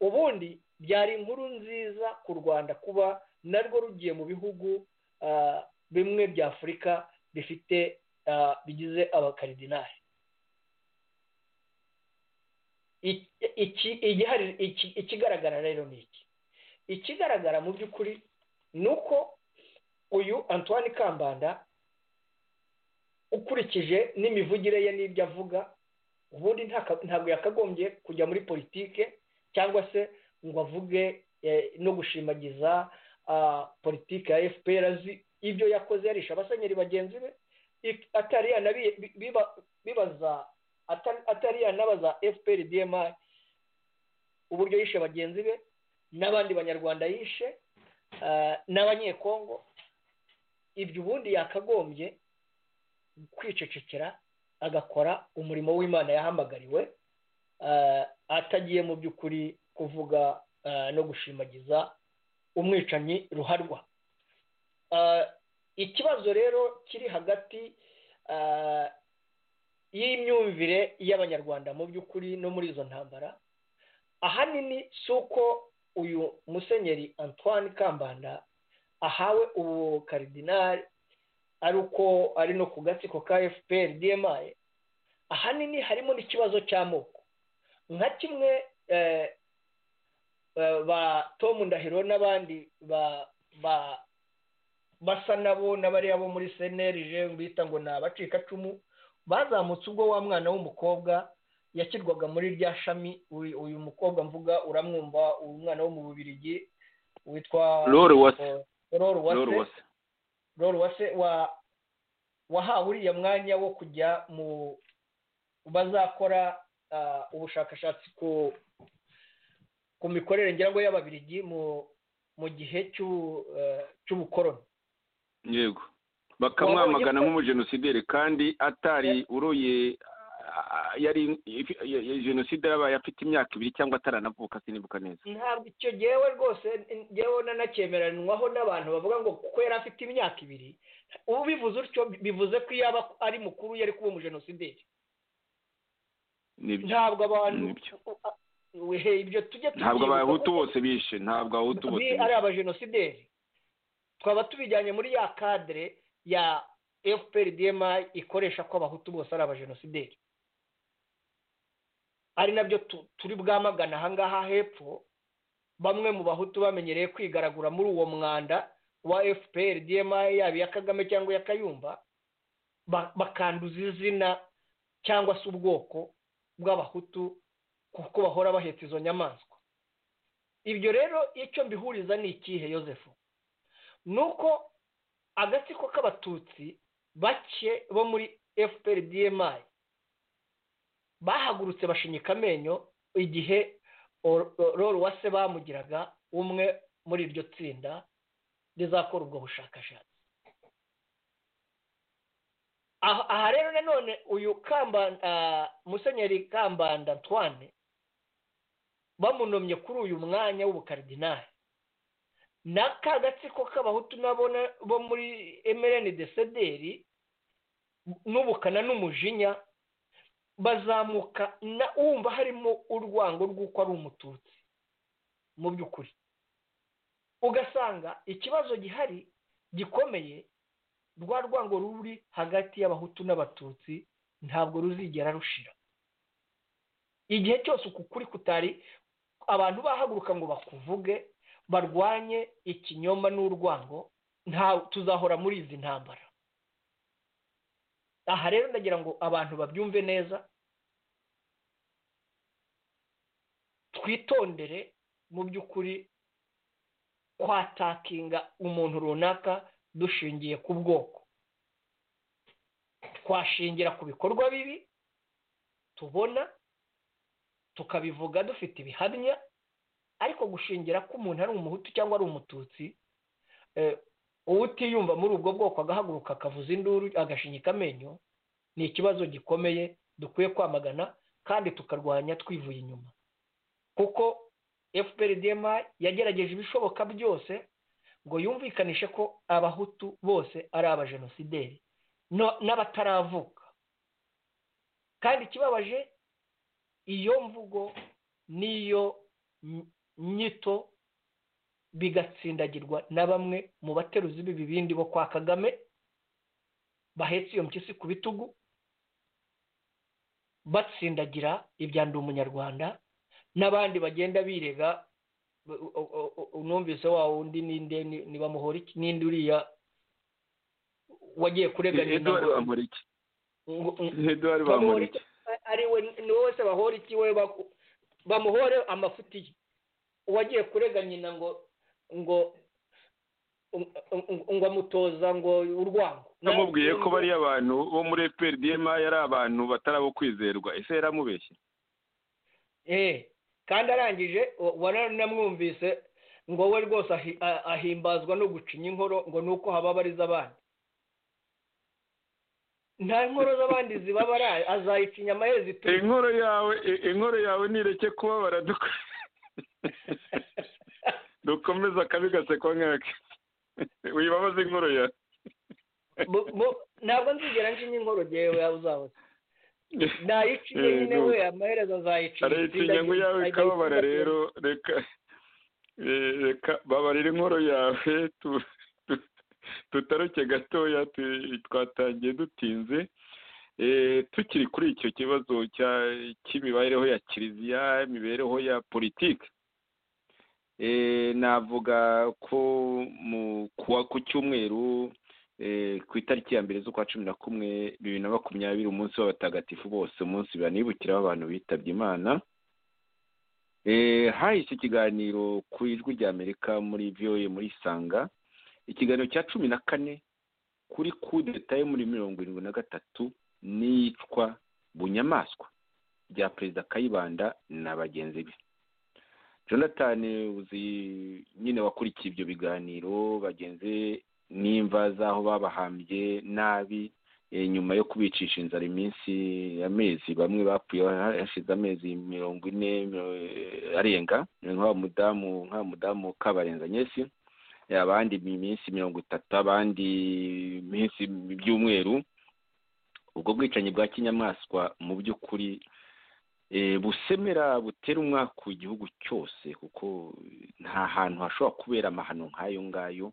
Speaker 4: ubundi byari inkuru nziza ku rwanda kuba narwo rugiye mu bihugu bimwe bya afurika bifite bigize abakaridinari ikigaragara rero ni iki ikigaragara mu by'ukuri ni uko uyu antoine kambanda ukurikije n'imivugire ye n'ibyo avuga ubundi ntabwo yakagombye kujya muri politike cyangwa se ngo avuge no gushimagiza politike ya fpr azi ibyo yakoze yarisha abasenyeri bagenzi be atari bibaza atari yanabaza fpr dma uburyo yishe bagenzi be n'abandi banyarwanda yishe n'abanyekongo ibyo ubundi yakagombye kwicecekera agakora umurimo w'imana yahamagariwe atagiye mu by'ukuri kuvuga no gushimagiza umwicanyi ruharwa ikibazo rero kiri hagati y'imyumvire y'abanyarwanda mu by'ukuri no muri izo ntambara ahanini si uko uyu musenyeri antoine kambanda ahawe ubu karidinari ari uko ari no ku gatsiko ka fpr dmi ahanini harimo n'ikibazo cy'amoko nka kimwe ba tom ndahiro n'abandi basa nabo n'abariya bo muri cnlg bita ngo ni abacikacumu bazamutse ubwo wa mwana w'umukobwa yashyirwaga muri rya shami uyu mukobwa mvuga uramwumva umwana wo mu bubirigi witwa
Speaker 3: roro wase
Speaker 4: roro wase roro wase wahawe uriya mwanya wo kujya mu bazakora ubushakashatsi ku mikorere ngira ngo y'ababirigi mu gihe cy'ubukoroni
Speaker 3: yego bakamwamagana nk'umujenosideri kandi atari uroye yari jenoside yabaye afite imyaka ibiri cyangwa ataranavuka sinibuka neza
Speaker 4: ntabwo icyo ngewe rwose ngewe nanacyemeranywaho n'abantu bavuga ngo kuko yari afite imyaka ibiri ubu bivuze utyo bivuze ko iyo aba ari mukuru yari kuba umujenosideri ntabwo abantu ibyo tujye
Speaker 3: ntabwo abahutu bose bishe ntabwo abahutu bose bishe
Speaker 4: ari abajenosideri twaba tubijyanye muri ya kadire ya fpr dma ikoresha ko abahutu bose ari abajenosideri ari nabyo turi bwamagana ahangaha hepfo bamwe mu bahutu bamenyereye kwigaragura muri uwo mwanda wa fpr dma yaba iya kagame cyangwa iya kayumba bakanduza izina cyangwa se ubwoko bw'abahutu kuko bahora bahetse izo nyamaswa ibyo rero icyo mbihuriza ni ikihe yosefu ni uko agatsiko k'abatutsi bake bo muri fpr dma bahagurutse bashinyika amenyo igihe roro wase bamugiraga umwe muri iryo tsinda rizakora ubwo bushakashatsi aha rero nanone uyu musenyeri kambanda antoine bamunomye kuri uyu mwanya w'ubukaridinari n'aka gatsiko k'abahutu nabona bo muri emereni de sederi n'ubukana n'umujinya bazamuka wumva harimo urwango rw'uko ari umututsi mu by'ukuri ugasanga ikibazo gihari gikomeye rwa rwango ruri hagati y'abahutu n'abatutsi ntabwo ruzigera rushira igihe cyose uku kuri kutari abantu bahaguruka ngo bakuvuge barwanye ikinyoma n'urwango nta tuzahora muri izi ntambara aha rero ndagira ngo abantu babyumve neza twitondere mu by'ukuri kwatakinga umuntu runaka dushingiye ku bwoko twashingira ku bikorwa bibi tubona tukabivuga dufite ibihamya ariko gushingira ko umuntu ari umuhutu cyangwa ari umututsi utiyumva muri ubwo bwoko agahaguruka akavuza induru agashinyika amenyo ni ikibazo gikomeye dukwiye kwamagana kandi tukarwanya twivuye inyuma kuko fpr dma yagerageje ibishoboka byose ngo yumvikanishe ko abahutu bose ari abajenosideri n'abataravuka kandi ikibabaje iyo mvugo n'iyo nyito bigatsindagirwa na bamwe mu bateruzi b'ibibindi bo kwa kagame bahetse iyo mpyisi ku bitugu batsindagira ibya ndi umunyarwanda n'abandi bagenda birega unumvise wa wundi ninde ntibamuhora iki n'indi uriya wagiye kureganya ari we ni wowe wese bahora iki we bamuhore amafuti ye uwagiye kurega nyina ngo ngo ngo amutoza ngo urwango
Speaker 3: namubwiye ko bariya abantu bo muri fprdm yari abantu batari abo kwizerwa ese yaramubeshye
Speaker 4: eh kandi arangije waranamwumvise ngo we rwose ahimbazwa no gucinya inkoro ngo nuko hababariza abandi nta inkoro z'abandi zibabara azayicinya amahezi
Speaker 3: ituma inkoro yawe inkoro yawe nireke kubabara dukora dukomeze akabi gasekwa nkake wibabaza inkoro ya
Speaker 4: ntabwo nzigera njinya inkoro yewe yaba uzabuze nayiciye nyine we amaherezo azayiciye
Speaker 3: arayicinya ngo yawe ikababara rero reka reka babarira inkoro yawe tutaruke gatoya twatangiye dutinze tukiri kuri icyo kibazo cy'imibereho ya kiliziya imibereho ya politiki navuga ko ku cyumweru ku itariki ya mbere z'ukwa cumi na kumwe bibiri na makumyabiri umunsi w'abatagatifu bose umunsi banibukiraho abantu bitabye imana hahise ikiganiro ku ijwi ry'amerika muri viyoye muri isanga ikiganiro cya cumi na kane kuri kudeta yo muri mirongo irindwi na gatatu n'iyicwa bunyamaswa rya perezida kayibanda na bagenzi be jonathan uzi nyine wakurikiye ibyo biganiro bagenzi n'imva z'aho babahambye nabi nyuma yo kubicisha inzara iminsi amezi bamwe bapfuye hashize amezi mirongo ine arenga nk'uwa mudamu nk'uwa mudamu kabarenza nyesi abandi iminsi mirongo itatu abandi iminsi by'umweru ubwo bwicanyi bwa kinyamaswa mu by'ukuri busemera butera umwaka ku gihugu cyose kuko nta hantu hashobora kubera amahano nk'ayo ngayo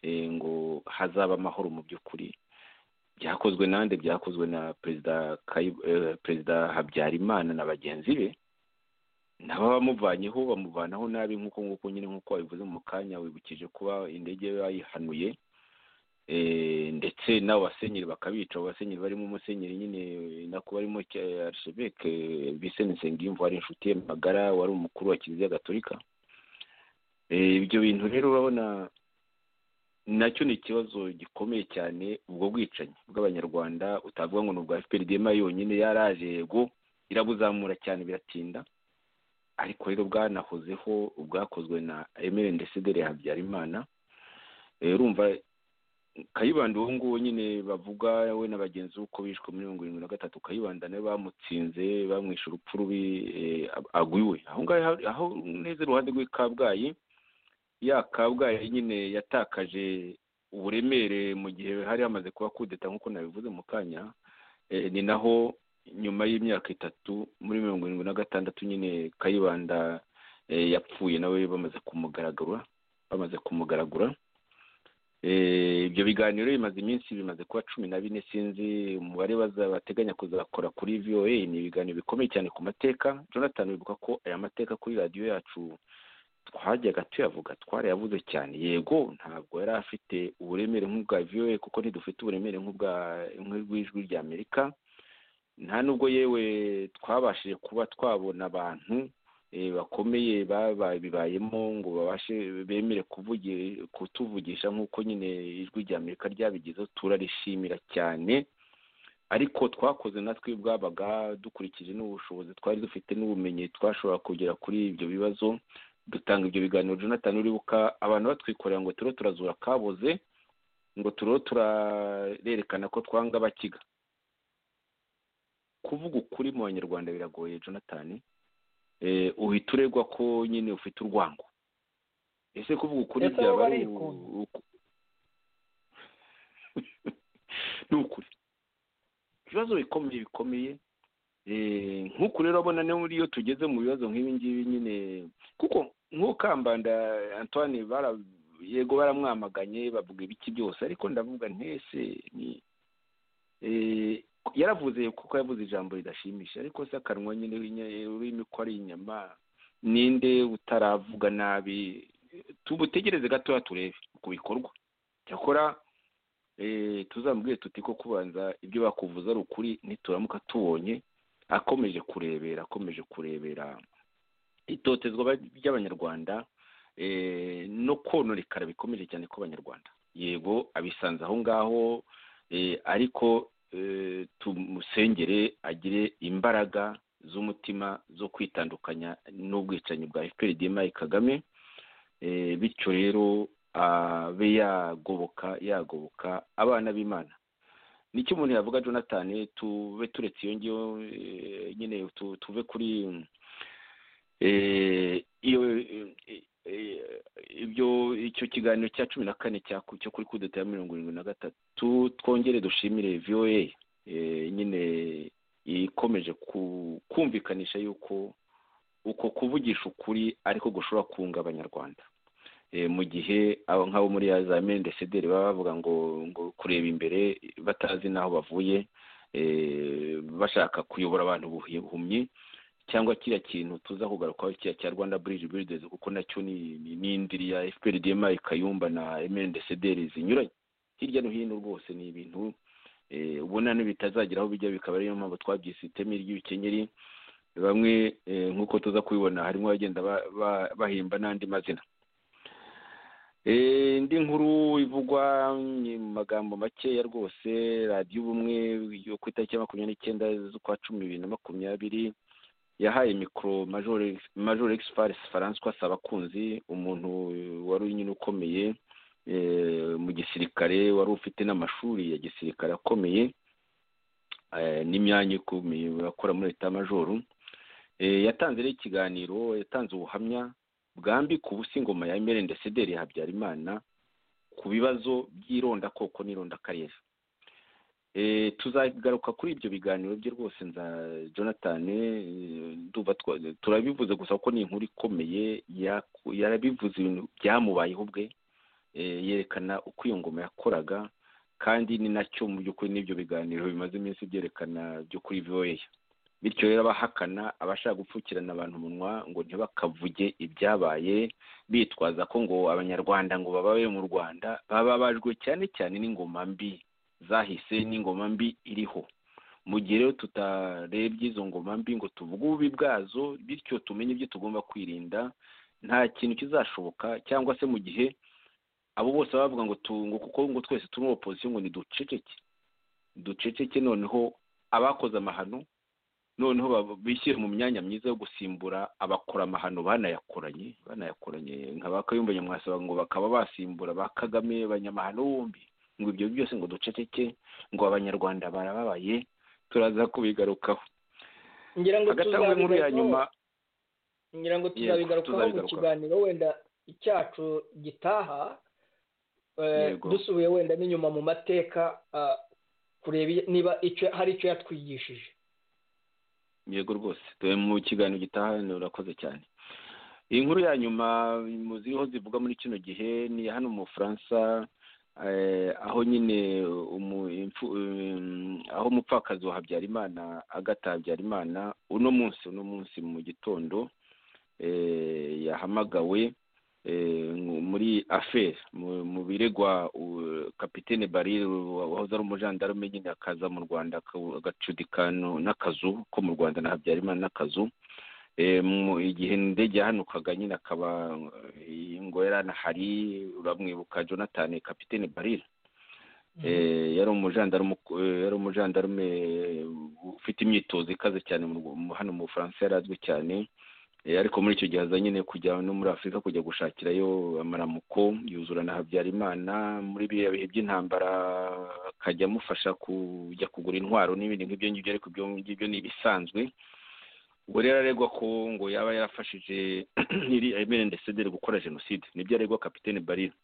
Speaker 3: ngo hazaba amahoro mu by'ukuri byakozwe nande byakozwe na perezida perezida habyarimana na bagenzi be nabo bamuvanyeho bamuvanaho nabi nk'uko nguko nyine nk'uko wabivuze mu kanya wibukije kuba indege bayihanuye ndetse n'abo basenyeri bakabica abo basenyeri barimo umusenyeri nyine nako barimo arishebeke biseni nsengiyumva wari inshuti ye magara wari umukuru wa kiliziya gatolika ibyo bintu rero urabona nacyo ni ikibazo gikomeye cyane ubwo bwicanyi bw'abanyarwanda utavuga ngo ni ubwa fprdma yonyine yaraje yego irabuzamura cyane biratinda ariko rero bwanahozeho bwakozwe na emeli ndesederi habyarimana urumva kayibanda uwo nguwo nyine bavuga we na bagenzi be uko bishwe muri mirongo irindwi na gatatu kayibanda nawe bamutsinze bamwishe urupfu rubi agwiwe aho ngaho aho neza iruhande rw'i kabgayi ya kabgayi nyine yatakaje uburemere mu gihe hari hamaze kuba kudeta nk'uko nabivuze mu kanya ni naho nyuma y'imyaka itatu muri mirongo irindwi na gatandatu nyine kayibanda yapfuye nawe bamaze kumugaragura bamaze kumugaragura ibyo biganiro bimaze iminsi bimaze kuba cumi na bine sinzi umubare bateganya kuzakora kuri voa ni ibiganiro bikomeye cyane ku mateka jonathan bibuka ko aya mateka kuri radiyo yacu twajyaga tuyavuga twarayavuze cyane yego ntabwo yari afite uburemere nk'ubwa voa kuko ntidufite uburemere nk'ubw'ijwi rya amerika nta nubwo yewe twabashije kuba twabona abantu bakomeye bibayemo ngo babashe bemere kutuvugisha nk'uko nyine ijwi rya amerika ryabigezeho turarishimira cyane ariko twakoze natwe bwabaga dukurikije n'ubushobozi twari dufite n'ubumenyi twashobora kugera kuri ibyo bibazo dutanga ibyo biganiro jonathan uribuka abantu batwikorera ngo turiho turazura kaboze ngo turiho turarerekana ko twanga abakiga kuvuga ukuri mu banyarwanda biragoye jonathan uhita uregwa ko nyine ufite urwango ese kuvuga ukuri byaba ari ni ukuri ibibazo bikomeye bikomeye nk'uku rero abona niyo iyo tugeze mu bibazo nk'ibi ngibi nyine kuko nk'ukambanda antoine yego baramwamaganye bavuga ibiki byose ariko ndavuga ntese ni yaravuze kuko yavuze ijambo ridashimisha ariko se akanwa nyine ururimi ko ari inyama ninde utaravuga nabi tubutegereze gatoya turebe ku bikorwa cyakora tuzamubwire tuti ko kubanza ibyo bakuvuza ari ukuri nituramuka tubonye akomeje kurebera akomeje kurebera itotezwa ry'abanyarwanda no konorekara bikomeje cyane ko abanyarwanda yego abisanze aho ngaho ariko tumusengere agire imbaraga z'umutima zo kwitandukanya n'ubwicanyi bwa fprdma kagame bityo rero abe yagoboka yagoboka abana b'imana nicyo umuntu yavuga jonathan tube turetse iyo ngiyo nyine tuve kuri iyo ibyo icyo kiganiro cya cumi na kane cyo kuri kudeta ya mirongo irindwi na gatatu twongere dushimire voa nyine ikomeje kumvikanisha yuko uko kuvugisha ukuri ariko gushobora kunga abanyarwanda mu gihe abo nk'abo muri ya za mendesederi baba bavuga ngo ngo kureba imbere batazi n'aho bavuye bashaka kuyobora abantu buhumyi cyangwa kiriya kintu tuza kugarukaho kiriya cya rwanda buridi biridezi kuko nacyo ni indiri ya fprdm kayumba na mndcdr zinyuranye hirya no hino rwose ni ibintu ubona n'ibitazagira aho bijya bikaba ariyo mpamvu twabyise iteme ry'ibikenyeri bamwe nk'uko tuza kubibona harimo abagenda bahimba n'andi mazina indi nkuru ivugwa mu magambo makeya rwose radiyo ubumwe yo ku itariki ya makumyabiri n'icyenda z'ukwa cumi bibiri na makumyabiri yahaye mikoro majoro egispari faranswa abakunzi umuntu wari nyine ukomeye mu gisirikare wari ufite n'amashuri ya gisirikare akomeye n'imyanya ikomeye bakora muri leta majoro yatanze rero ikiganiro yatanze ubuhamya bwambi ku busingoma ya emeli ndetse deri ya habyarimana ku bibazo by'irondakoko n'irondakarere tuzagaruka kuri ibyo biganiro bye rwose nza jonathan turabivuze gusa ko ni inkuru ikomeye yarabivuze ibintu byamubayeho ubwe yerekana uko iyo ngoma yakoraga kandi ni nacyo mu by'ukuri n'ibyo biganiro bimaze iminsi byerekana byo kuri voya bityo rero abahakana abashaka gupfukirana abantu umunwa ngo ntibakavuge ibyabaye bitwaza ko ngo abanyarwanda ngo bababe mu rwanda bababajwe cyane cyane n'ingoma mbi zahise n'ingoma mbi iriho mu gihe rero tutarebye izo ngoma mbi ngo tuvuge ububi bwazo bityo tumenye ibyo tugomba kwirinda nta kintu kizashoboka cyangwa se mu gihe abo bose bavuga ngo tungo kuko ngo twese turi muri opozisiyo ngo niduceceke duceceke noneho abakoze amahano noneho bishyire mu myanya myiza yo gusimbura abakora amahano banayakoranye banayakoranye nka ba kayumba nyamwasa ngo bakaba basimbura ba kagame banyamahano bombi ngo ibyo byose ngo duceceke ngo abanyarwanda barababaye turaza kubigarukaho agatangwe nkuru ya nyuma
Speaker 4: ngira ngo tuzabigarukaho mu kiganiro wenda icyacu gitaha dusubiye wenda n'inyuma mu mateka kureba niba hari icyo yatwigishije
Speaker 3: yego rwose tuwe mu kiganiro gitaha urakoze cyane iyi nkuru ya nyuma mu ziriho zivuga muri kino gihe ni iya hano mu bufaransa aho nyine aho umupfakazi wa habyarimana agata habyarimana uno munsi uno munsi mu gitondo yahamagawe muri aferi mu biregwa kapitene barire wahoze ari umujandarume nyine akaza mu rwanda agacudikano n'akazu ko mu rwanda na habyarimana n'akazu igihe indege yahanukaga nyine akaba ngo yari anahari uramwibuka jonathan kapitene barire yari umujandarume ufite imyitozo ikaze cyane hano mu bufaransa yari azwi cyane ariko muri icyo gihe aza nyine kujya no muri afurika kujya gushakirayo amaramuko yuzura na habyarimana muri biriya bihe by'intambara akajya amufasha kujya kugura intwaro n'ibindi ngibyo ngibyo ariko ibyo ngibyo ni ibisanzwe ubwo rero aregwa ko ngo yaba yarafashije iri emeli ndetse gukora jenoside nibyo aregwa kapitene barira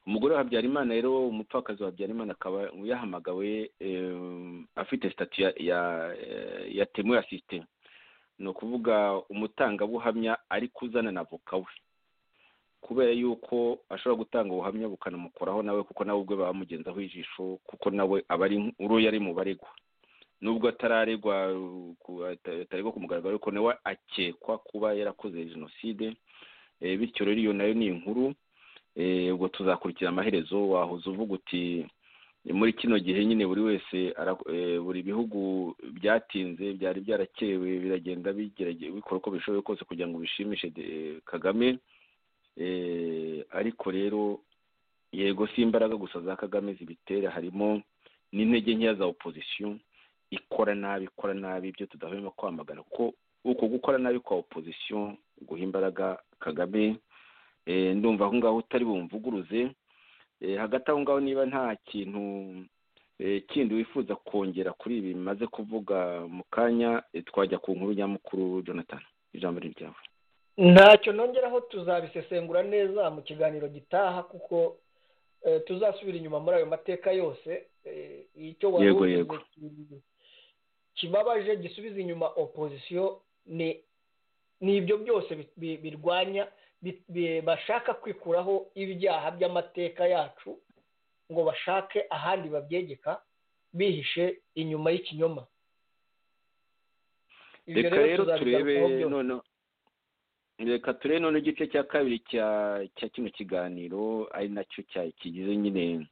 Speaker 3: umugore wa habyarimana rero umupfakazi wa habyarimana akaba yahamagawe afite sitati ya temu ya sisiteme ni ukuvuga umutangabuhamya ariko uzana na voka we kubera yuko ashobora gutanga ubuhamya bukanamukoraho nawe kuko nawe ubwe bamugenzaho ijisho kuko nawe aba ari uru yari mu baregwa nubwo atararegwa ataregwa ku mugaragaro ariko nawe akekwa kuba yarakoze jenoside bityo rero iyo nayo ni inkuru ubwo tuzakurikira amaherezo wahoze uvuga uti muri kino gihe nyine buri wese buri bihugu byatinze byari byarakerewe biragenda bikora uko bishoboye kose kugira ngo bishimishe kagame ariko rero yego si imbaraga gusa za kagame zibitera harimo n'intege nkeya za opozisiyo ikora nabi ikora nabi ibyo tudahwema kwamagana kuko uko gukora nabi kwa opozisiyo guha imbaraga kagame ndumva aho ngaho utari bumvuguruze hagati aho ngaho niba nta kintu kindi wifuza kongera kuri ibi bimaze kuvuga mu kanya twajya ku nkuru nyamukuru jonathan ijambo ni ryawe
Speaker 4: ntacyo nongeraho tuzabisesengura neza mu kiganiro gitaha kuko tuzasubira inyuma muri ayo mateka yose icyo wari kibabaje gisubiza inyuma opozisiyo ni ibyo byose birwanya bashaka kwikuraho ibyaha by'amateka yacu ngo bashake ahandi babyegeka bihishe inyuma y'ikinyoma
Speaker 3: reka rero turebe none reka turebe none igice cya kabiri cya cya kino kiganiro ari nacyo kigize nyine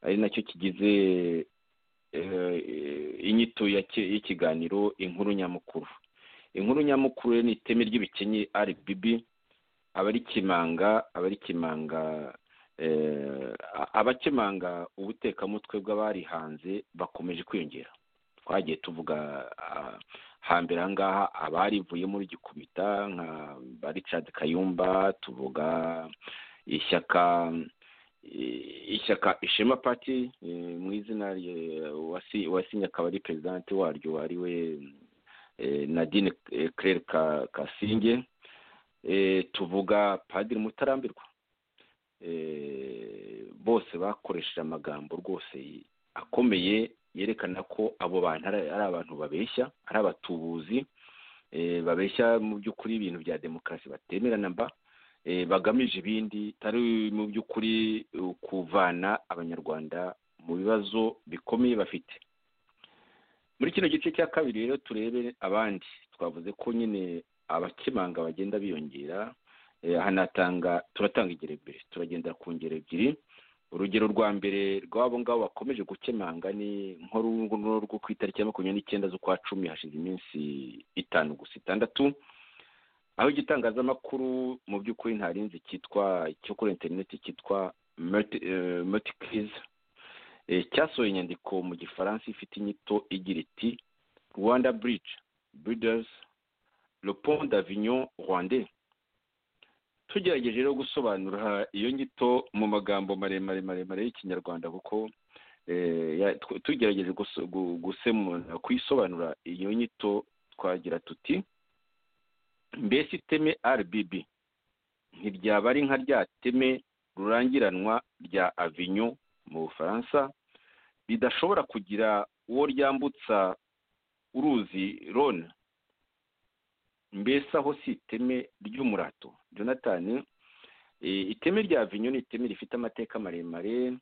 Speaker 3: ari nacyo kigize inyito y'ikiganiro inkuru nyamukuru inkuru nyamukuru ni iteme ry'ibikennye rbb abari kimanga abari kimanga abakemanga ubutekamutwe bw'abarihanze bakomeje kwiyongera twagiye tuvuga hambere aha ngaha abarivuye muri gikumita nka richard kayumba tuvuga ishyaka ishyaka ishema pati mu izina wasinye akaba ari perezidanti waryo ari we nadine claire kasinge tuvuga padiri mutarambirwa bose bakoresheje amagambo rwose akomeye yerekana ko abo bantu ari abantu babeshya ari abatubuzi babeshya mu by'ukuri ibintu bya demokarasi batemerana mba bagamije ibindi tari mu by'ukuri kuvana abanyarwanda mu bibazo bikomeye bafite muri kino gice cya kabiri rero turebe abandi twavuze ko nyine abakemanga bagenda biyongera hanatanga turatanga ingero ebyiri turagendera ku ngero ebyiri urugero rwa mbere rw'abo ngabo bakomeje gukemanga ni nk'uruno rwo ku itariki ya makumyabiri n'icyenda z'ukwa cumi hashize iminsi itanu gusa itandatu aho igitangazamakuru mu by'ukuri ntarinzi cyitwa cyo kuri interineti cyitwa motikirizi cyasohoye inyandiko mu gifaransa ifite inyito igira iti rwanda bridge briders le pont d'avignon rwandais tugerageje rero gusobanura iyo nyito mu magambo maremare maremare y'ikinyarwanda kuko tugerageje gusemura kuyisobanura iyo nyito twagira tuti mbese iteme rbb ntiryaba ari nka rya teme rurangiranwa rya avinyo mu bufaransa ridashobora kugira uwo ryambutsa uruzi rona mbese aho si iteme ry'umurato jonathan iteme rya vinyo ni iteme rifite amateka maremare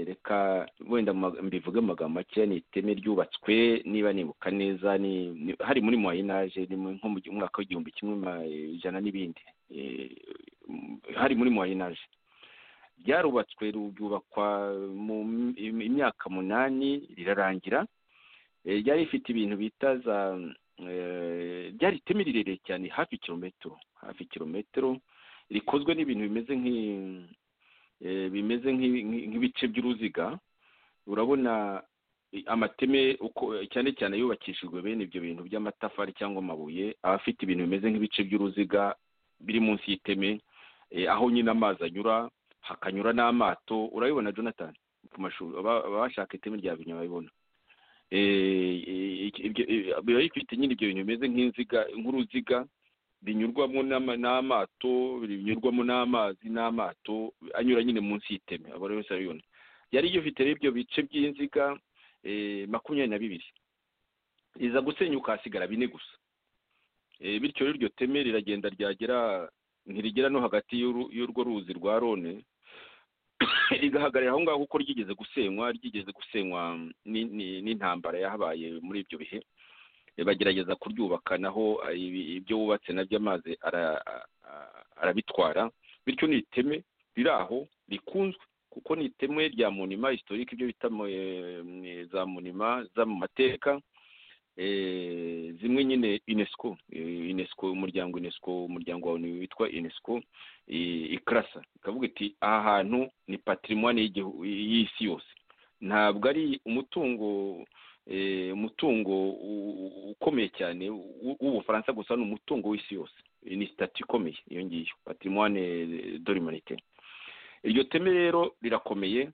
Speaker 3: reka wenda mbivuge amagambo makeya ni iteme ryubatswe niba nibuka neza hari muri moyinaje nko mu mwaka w'igihumbi kimwe ijana n'ibindi hari muri moyinaje ryarubatswe ryubakwa mu imyaka munani rirarangira ryari rifite ibintu bita za ryari iteme rirerire cyane hafi kilometero hafi kilometero rikozwe n'ibintu bimeze bimeze nk'ibice by'uruziga urabona amateme cyane cyane yubakishijwe bene ibyo bintu by'amatafari cyangwa amabuye aba afite ibintu bimeze nk'ibice by'uruziga biri munsi y'iteme aho nyine amazi anyura hakanyura n'amato urabibona jonathan ku mashuri abashaka iteme rya binyuma babibona biba bifite nyine ibyo bintu bimeze nk'inziga nk'uruziga binyurwamo n'amato binyurwamo n'amazi n'amato anyura nyine munsi y'iteme abo rero urabibona yari gifite ibyo bice by'inziga makumyabiri na bibiri riza gusenyuka hasigara bine gusa bityo rero iryo teme riragenda ryagera ntirigera no hagati y'urwo ruzi rwa rone rigahagarara aho ngaho kuko ryigeze gusenywa ryigeze gusenywa n'intambara yahabaye muri ibyo bihe bagerageza kuryubaka naho ibyo wubatse nabyo amazi arabitwara bityo ni iteme riri aho rikunzwe kuko ni iteme rya munima historike ibyo bita za munima za mu mateka zimwe nyine unesco unesco umuryango unesco umuryango wawe witwa unesco ikarasa ikavuga iti aha hantu ni patrimoine y'isi yose ntabwo ari umutungo umutungo ukomeye cyane w'ubufaransa gusa ni umutungo w'isi yose ni sitati ikomeye iyo ngiyo patrimoine de l'humanité iryo teme rero rirakomeye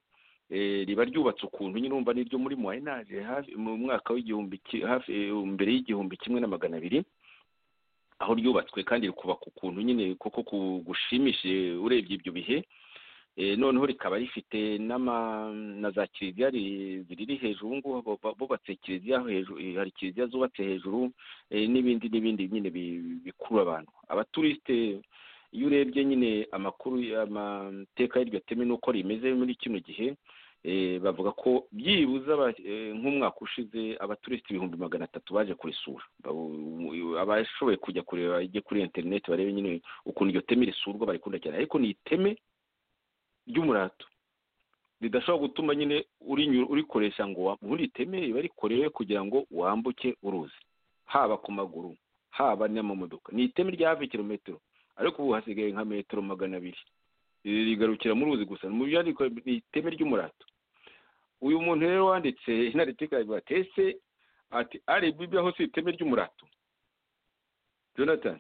Speaker 3: riba ryubatse ukuntu nyine urumva ni iryo muri muwayinaje mu mwaka w'igihumbi hafi mbere y'igihumbi kimwe na magana abiri aho ryubatswe kandi rikubaka ukuntu nyine kuko gushimishije urebye ibyo bihe noneho rikaba rifite na za kiliziya ziri hejuru ubu ngubu bubatse kiliziya hejuru hari kiliziya zubatse hejuru n'ibindi n'ibindi nyine bikurura abantu abaturisite iyo urebye nyine amakuru amateka y'iryo teme n'uko rimeze muri kino gihe bavuga ko byibuze aba- eh, nk'umwaka ushize abaturisiti ibihumbi magana atatu baje kurisura Ba- abashoboye kujya kureba ijye kuri interineti barebe nyine ukuntu iryo teme risurwa barikunda cyane ariko ni iteme ry'umurato ridashobora gutuma nyine urinyura- urikoresha ngo ubundi iteme riba rikorewe kugira ngo wambuke uruzi haba ku maguru haba n'amamodoka ni iteme ry'hafi kilometero ariko ubu hasigaye nka metero magana abiri Iri rigarukira mu ruzi gusa mu byandiko ni iteme ry'umurato uyu muntu rero wanditse inaritika batese ati ari bibiyaho si iteme ry'umurato jonathan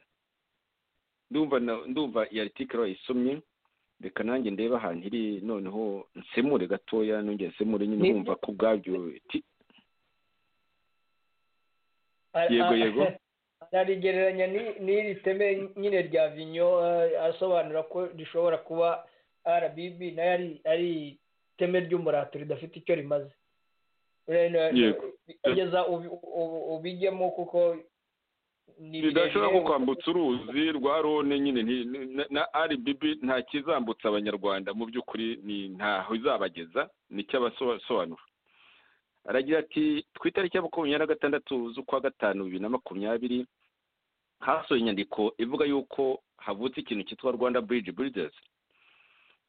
Speaker 3: ndumva na- ndumva iyo aritika wayisomye reka nanjye ndebe ahantu iri noneho nsemure gatoya nongere nsemure nyine
Speaker 4: Ni-
Speaker 3: wumva ko ubwabyo ti
Speaker 4: Ara-
Speaker 3: Yego,
Speaker 4: a-
Speaker 3: yego.
Speaker 4: ararigereranya ni- n'iri teme nyine rya vinyo eh, asobanura ko rishobora kuba rbb nayo ari- ari iteme ry'umurato ridafite icyo rimaze Rero,
Speaker 3: Yego.
Speaker 4: kugeza ubi- ubu- ubijyemo kuko ni
Speaker 3: ridashobora
Speaker 4: birebire.
Speaker 3: kwambutsa uruzi rwa rone nyine nti- na- na rbb nta kizambutsa abanyarwanda mu by'ukuri ni ntaho izabageza nicyo abasobanura aragira ati ku itariki ya makumyabiri na gatandatu z'ukwa gatanu bibiri na makumyabiri hasohoye inyandiko ivuga yuko havutse ikintu cyitwa rwanda bridge builders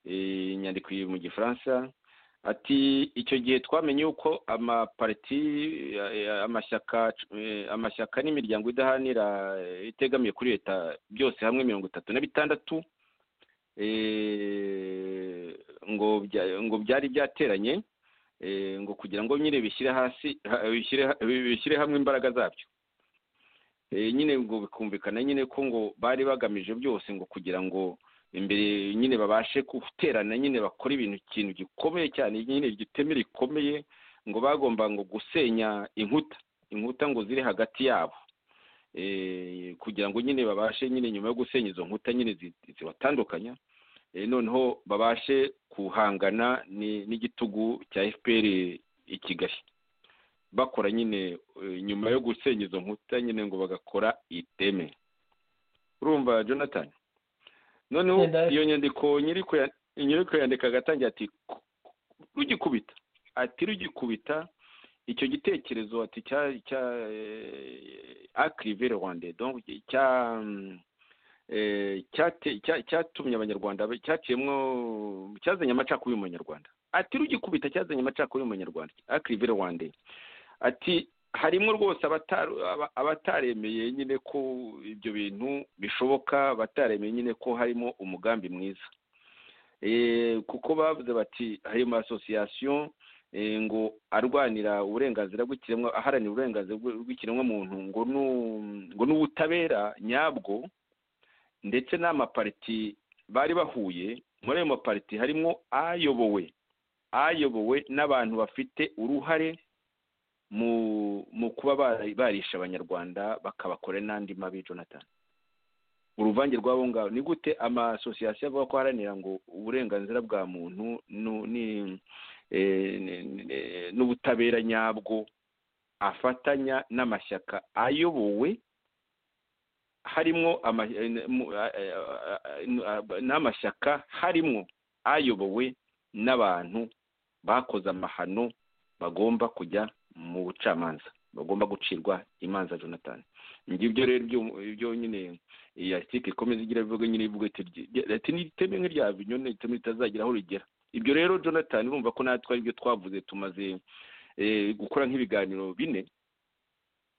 Speaker 3: Eh, inyandiko iri mu gifaransa ati icyo gihe twamenye yuko amapariti eh, amashyaka eh, amashyaka n'imiryango idahanira eh, itegamiye kuri leta byose hamwe mirongo itatu na bitandatu eh, ngo bya- ngo byari byateranye eh, ngo kugira ngo nyine bishyire hasi ha- bishyire ha- bishyire hamwe imbaraga zabyo Eh, nyine ngo bikumvikana nyine ko ngo bari bagamije byose ngo kugira ngo imbere nyine babashe guterana nyine bakora ibintu ikintu gikomeye cyane nyine igiteme rikomeye ngo bagomba ngo gusenya inkuta inkuta ngo ziri hagati yabo Eh, kugira ngo nyine babashe nyine nyuma yo gusenya izo nkuta nyine zi- zibatandukanya Eh, noneho babashe guhangana ni- n'igitugu cya fpr i kigali bakora nyine eh, nyuma yo gusenya izo nkuta nyine ngo bagakora iteme urumva jonathan noneho
Speaker 4: Ndenda-
Speaker 3: iyo nyandiko nyiri kuya- nyiri kuyandika agatangira ati "Ku- rugikubita ati rugikubita icyo gitekerezo ati cya cya akirive rwanda donc cya eh, cyate- cya- cyatumye abanyarwanda ba- cyaciyemo cyazanye amacakubiri mu banyarwanda ati rugikubita cyazanye amacakubiri mu banyarwanda akirive rwanda ati harimo rwose abatari- aba- abataremeye nyine ko ibyo bintu bishoboka abataremeye nyine ko harimo umugambi mwiza Eh, kuko bavuze bati hari mu asosiyasiyo eh, ngo arwanira uburenganzira bw'ikiremwa aharanira uburenganzira bw- bw'ikiremwamuntu ngo nu- ngo n'ubutabera nyabwo ndetse n'amapariti bari bahuye muri ayo mapariti harimo ayobowe ayobowe n'abantu bafite uruhare mu mu kuba bari- barisha abanyarwanda bakabakora n'andi mabi jonathan uruvange rw'abo ngabo ni gute amasosiyasiyo avuga ko aharanira ngo uburenganzira bwa muntu nu- ni- eh, ni- ni- n'ubutabera nyabwo afatanya n'amashyaka ayobowe harimo ama- eh, mu- eh, eh, eh, n'amashyaka harimo ayobowe n'abantu bakoze amahano bagomba kujya mu bucamanza bagomba gucirwa imanza jonathan ngibyo rero byo- byo nyine iyi article ikomeza igira bivuga nyine ivuga iti rye- rye- ati n'iteme nk'irya vinyo n'iteme ritazagira aho rigera ibyo rero jonathan urumva ko natwe ari byo twavuze tumaze eh, gukora nk'ibiganiro bine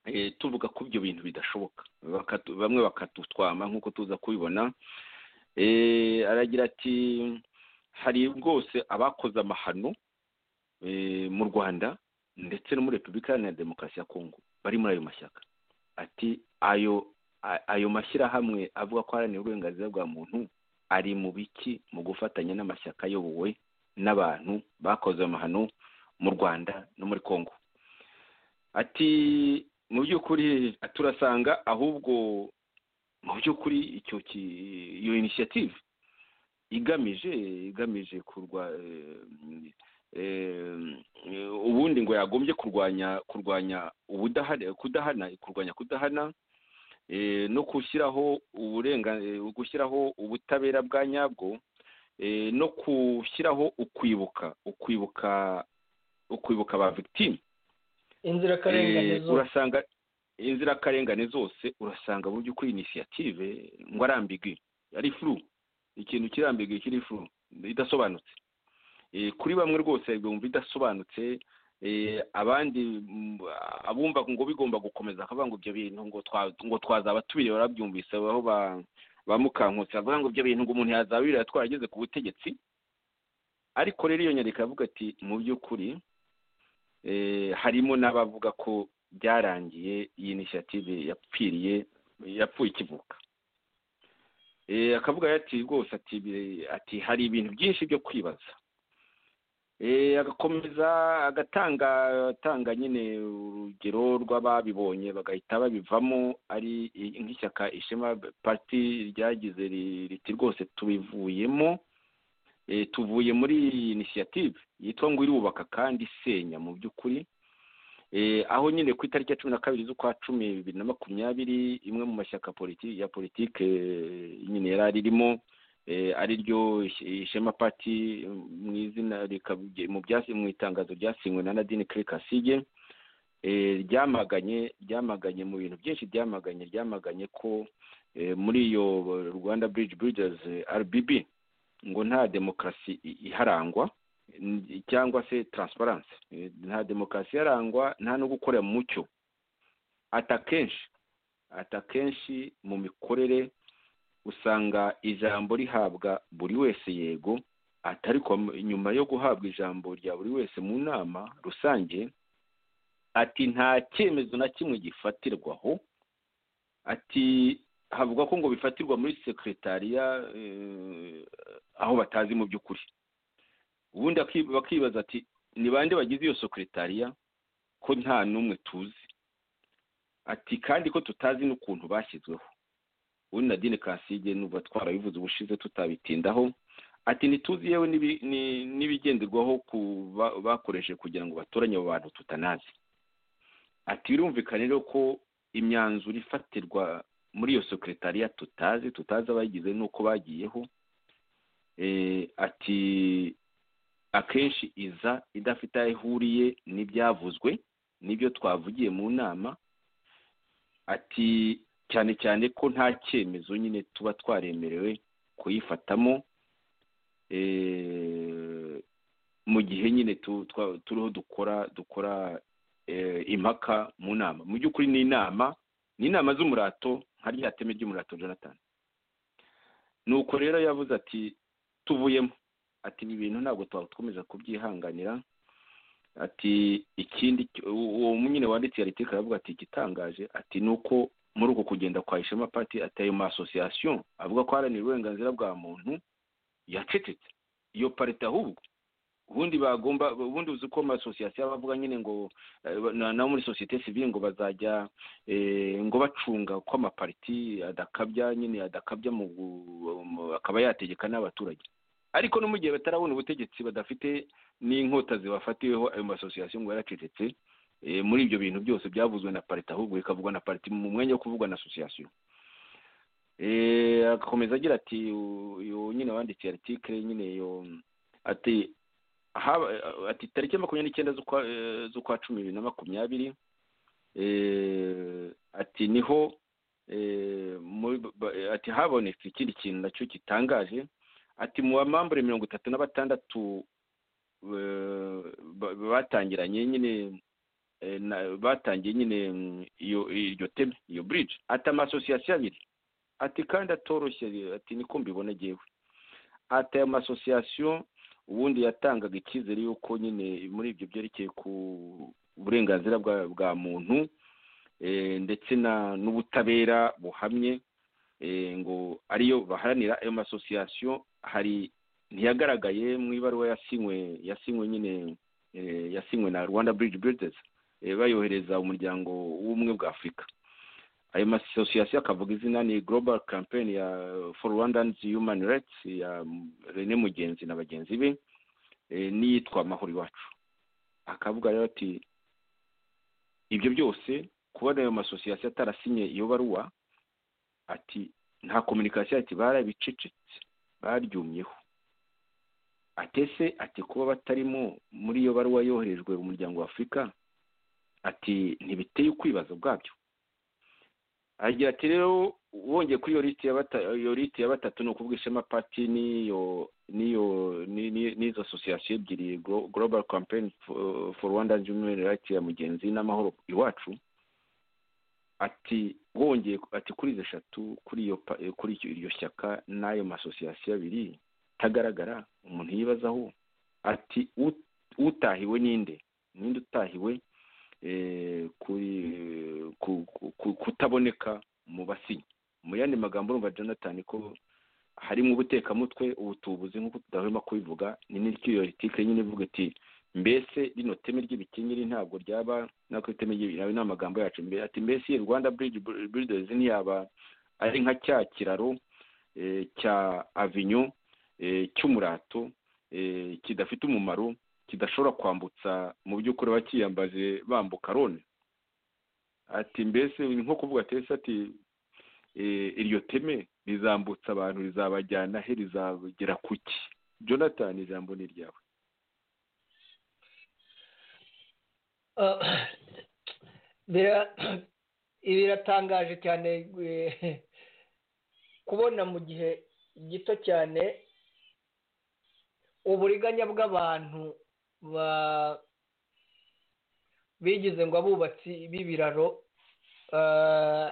Speaker 3: eh, tuvuga ko ibyo bintu bidashoboka Bakatu- bamwe bakatutwama nk'uko tuza kubibona Eh, aragira ati hari rwose abakoze amahano eh, mu rwanda ndetse no muri repubulika iharanira demokarasi ya kongo bari muri ayo mashyaka ati ayo a- ayo mashyirahamwe avuga ko aharanira uburenganzira bwa muntu ari mu biki mu gufatanya n'amashyaka ayobowe n'abantu bakoze amahano mu rwanda no muri kongo ati mu by'ukuri turasanga ahubwo mu by'ukuri icyo ki- iyo inisiyative igamije igamije kurwa eh, eh, ubundi ngo yagombye kurwanya kurwanya ubudahana kudahana kurwanya kudahana eh, no gushyiraho uburenga eh, gushyiraho ubutabera bwa nyabwo no gushyiraho ukwibuka ukwibuka ukwibuka ba victime
Speaker 4: inzirakarengane
Speaker 3: Eh,
Speaker 4: zose
Speaker 3: urasanga inzirakarengane zose urasanga mu by'ukuri inisiyative ngo arambigwi ari furu ikintu kirambigwi kiri furu idasobanutse Eh, kuri bamwe rwose bumva idasobanutse eh, abandi mm, abumva ngo bigomba gukomeza akavuga ngo ibyo bintu ngo twa- ngo twazaba tubireba barabyumvise aho ba- ba mukankutse bavuga ngo ibyo bintu ngo umuntu yazaba yurira twarageze ku butegetsi ariko rero iyo nyandiko iravuga ati mu by'ukuri eh, harimo n'abavuga ko byarangiye iyi inisiyative yapfiriye yapfuye ikivuka Eh, akavuga ati rwose ati bi- ati hari ibintu byinshi byo kwibaza Eh, agakomeza agatanga atanga nyine urugero rw'ababibonye bagahita babivamo ari i- nk'ishyaka ishema pariti ryagize ri- riti rwose tubivuyemo Eh, tuvuye muri iyi inisiyative yitwa ngo irubaka kandi isenya mu by'ukuri Eh, aho nyine ku itariki ya cumi na kabiri z'ukwa cumi bibiri na makumyabiri imwe mu mashyaka politi- ya politike eh, nyine yari aririmo eh, ari ryo ishema pati mu izina rikavuge- mu byasi- mu itangazo ryasinywe na nadine kire kasige eh, ryamaganye ryamaganye mu bintu byinshi ryamaganye ryamaganye ko eh, muri iyo rwanda bridge bridges rbb ngo nta demokarasi i- iharangwa n- cyangwa se transparency Eh, nta demokarasi yarangwa nta no gukorera mu mucyo ata kenshi ata kenshi mu mikorere usanga ijambo rihabwa buri wese yego atari nyuma yo guhabwa ijambo rya buri wese mu nama rusange ati nta cyemezo na kimwe gifatirwaho ati havuga ko ngo bifatirwa muri sekretariya eh, aho batazi mu by'ukuri ubundi aki- bakibaza ati ni bande bagize iyo sekretariya ko nta n'umwe tuzi ati kandi ko tutazi n'ukuntu bashyizweho ubundi nadine kasige nuba twarabivuze ubushize tutabitindaho ati ntituzi yewe n'ibi- ni- n'ibigenderwaho ku ba- bakoresheje kugira ngo batoranye abo bantu tutanazi ati birumvikana rero ko imyanzuro ifatirwa muri iyo sekretariya tutazi tutazi abayigize n'uko bagiyeho Eh, ati akenshi iza idafite aho ihuriye n'ibyavuzwe n'ibyo twavugiye mu nama ati cyane cyane ko nta cyemezo nyine tuba twaremerewe kuyifatamo eh, mu gihe nyine tu- twa- turiho dukora dukora eh, impaka mu nama mu by'ukuri ni inama ni inama z'umurato nka rya teme ry'umurato jonathan nuko rero yavuze ati tuvuyemo ati ibi bintu ntabwo twakomeza kubyihanganira ati ikindi cyo- uwo nyine wanditse ya litike aravuga ati igitangaje ati ni uko muri uku kugenda kwa ishema pati ateye mu asosiyasiyo avuga ko aharanira uburenganzira bwa muntu yacecetse iyo parite ahubwo ubundi bagomba ubundi uzi ko amasosiyasiyo abavuga nyine ngo eh, na- nabo muri sosiyete sivile ngo bazajya eh, ngo bacunga ko amapariti adakabya nyine adakabya mu gu- mu- akaba yategeka n'abaturage ariko no mu gihe batarabona ubutegetsi badafite n'inkota zibafatiweho ayo masosiyasiyo ngo yaracecetse eh, muri ibyo bintu byose byavuzwe na parite ahubwo bikavugwa na parite mu mwanya wo kuvugwa na asosiyasiyo Eh, agakomeza agira ati u- uyu nyine wanditse article nyine iyo ati haba ati tariki ya makumyabiri n'icyenda z'ukwa eh, z'ukwa cumi bibiri na makumyabiri eh, ati niho eh, muri- ba- ati habonetse ikindi kintu nacyo gitangaje ati mu bamambure mirongo itatu na batandatu eh, ba- batangiranye nyine eh, na- batangiye nyine mm, iyo iryo teme iyo bridge ati amasosiyasiyo abiri ati kandi atoroshye ati niko mbibona ngewe ati ayo masosiyasiyo ubundi yatangaga icyizere y'uko nyine muri ibyo byerekeye ku burenganzira bwa bwa muntu eh, ndetse na n'ubutabera buhamye eh, ngo ariyo baharanira ayo masosiyasiyo hari ntiyagaragaye mu ibaruwa yasinywe yasinywe nyine eh, yasinywe na rwanda bridge builders eh, bayohereza umuryango w'ubumwe bwa afurika ayo masosiyasiyo akavuga izina ni global campaign ya for rwandans human rights ya rene mugenzi na bagenzi be eh, n'iyitwa amahoro iwacu akavuga rero ati ibyo byose kubona ayo masosiyasiyo atarasinye iyo baruwa ati nta kominikasiyo ati barabicecetse baryumyeho atese ati kuba batarimo muri iyo baruwa yoherejwe umuryango wa afurika ati ntibiteye ukwibaza ubwabyo agira ati rero wongeye kuri iyo liti ya bata- iyo liti ya batatu ni ukuvuga ishema pati n'iyo n'iyo ni- ni- n'izo asosiyasiyo ebyiri Glo- global campaign for- for rwanda human rights ya mugenzi n'amahoro iwacu ati wongeye ati kuri izo eshatu kuri iyo pa- kuri icyo- iryo shyaka n'ayo masosiyasiyo abiri itagaragara umuntu yibazaho ati "U- utahiwe ninde ninde utahiwe eh, kuri ku- ku- ku- kutaboneka mu basinyi mu yandi magambo urumva jonathan ko harimo ubutekamutwe ubutubuzi nk'uko tudahwema kubivuga ni n'iryo iyo politike nyine ivuga iti mbese rino teme ry'ibikenyeri ntabwo ryaba nako iteme ry'ibikenyeri ni amagambo yacu mbere ati mbese iyi rwanda bridge builders ntiyaba ari nka cya kiraro eh, cya avinyo eh, cy'umurato eh, kidafite umumaro kidashobora kwambutsa mu by'ukuri bakiyambaje bambuka rone ati mbese ni nko kuvuga tese ati eh, iryo teme rizambutsa abantu rizabajyana he rizagera ku ki jonathan ijambo ni iryawe
Speaker 4: Ah, bira- biratangaje cyane eh, kubona mu gihe gito cyane uburiganya bw'abantu ba- bigize ngo abubatsi b'ibiraro ah,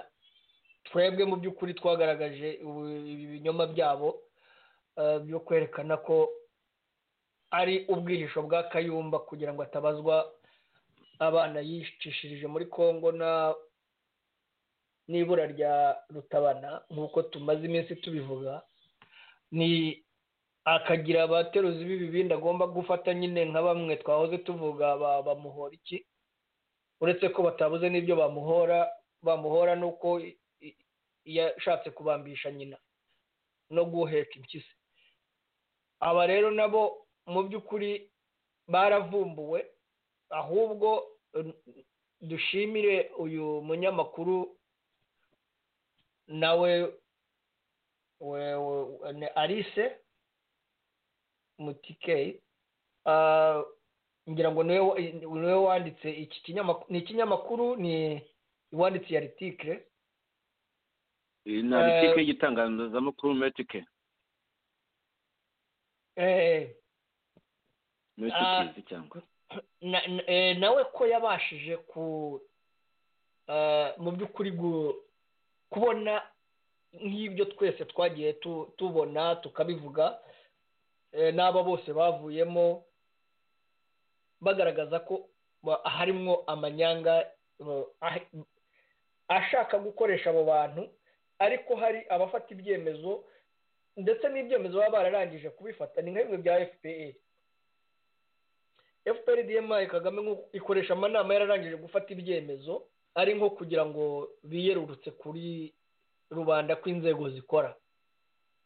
Speaker 4: twebwe mu by'ukuri twagaragaje ubu- ibinyoma byabo ah, byo kwerekana ko ari ubwihisho bwa kayumba kugira ngo atabazwa abana yicishirije muri congo na n'ibura rya rutabana nk'uko tumaze iminsi tubivuga ni akagira abateruzi b'ibibindi agomba gufata nyine nka bamwe twahoze tuvuga ba- bamuhora iki uretse ko batabuze n'ibyo bamuhora bamuhora ni uko i- i- yashatse kubambisha nyina no guheka impyisi aba rero nabo mu by'ukuri baravumbuwe ahubwo eh, dushimire uyu munyamakuru nawe we- we- ni alice mutikeyi Ah, ngira ngo niwe wa- niwe wanditse iki kinyamakuru ni ikinyamakuru ni uwanditse iyi aritikire
Speaker 3: Eh, ni article y'igitangazamakuru metike
Speaker 4: eh, Ah.
Speaker 3: metike cyangwa
Speaker 4: na- na- eh, nawe ko yabashije ku eh, mu by'ukuri gu- kubona nk'ibyo twese twagiye tu- tubona tukabivuga eh, n'aba bose bavuyemo bagaragaza ko ba- harimo amanyanga eh, ah- ashaka gukoresha abo bantu ariko hari abafata ibyemezo ndetse n'ibyemezo baba bararangije kubifata ni nka bimwe bya fpr fpr dma kagame nk'uko ikoresha amanama yararangije gufata ibyemezo ari nko kugira ngo biyerurutse kuri rubanda kw'inzego zikora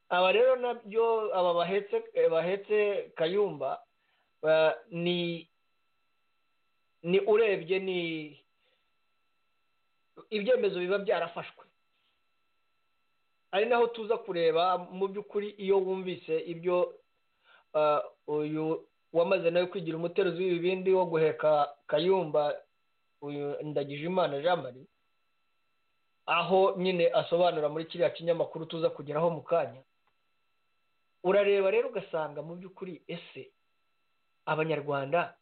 Speaker 4: aba rero nabyo aba bahetse eh, bahetse kayumba ba- ni ni urebye ni ibyemezo biba byarafashwe ari naho tuza kureba mu by'ukuri iyo wumvise ibyo ah, uyu wamaze nawe kwigira umuteruzi w'ibibindi wo guheka kayumba uyu ndagijimana jean marie aho nyine asobanura muri kiriya kinyamakuru tuza kugeraho mu kanya urareba rero ugasanga mu by'ukuri ese abanyarwanda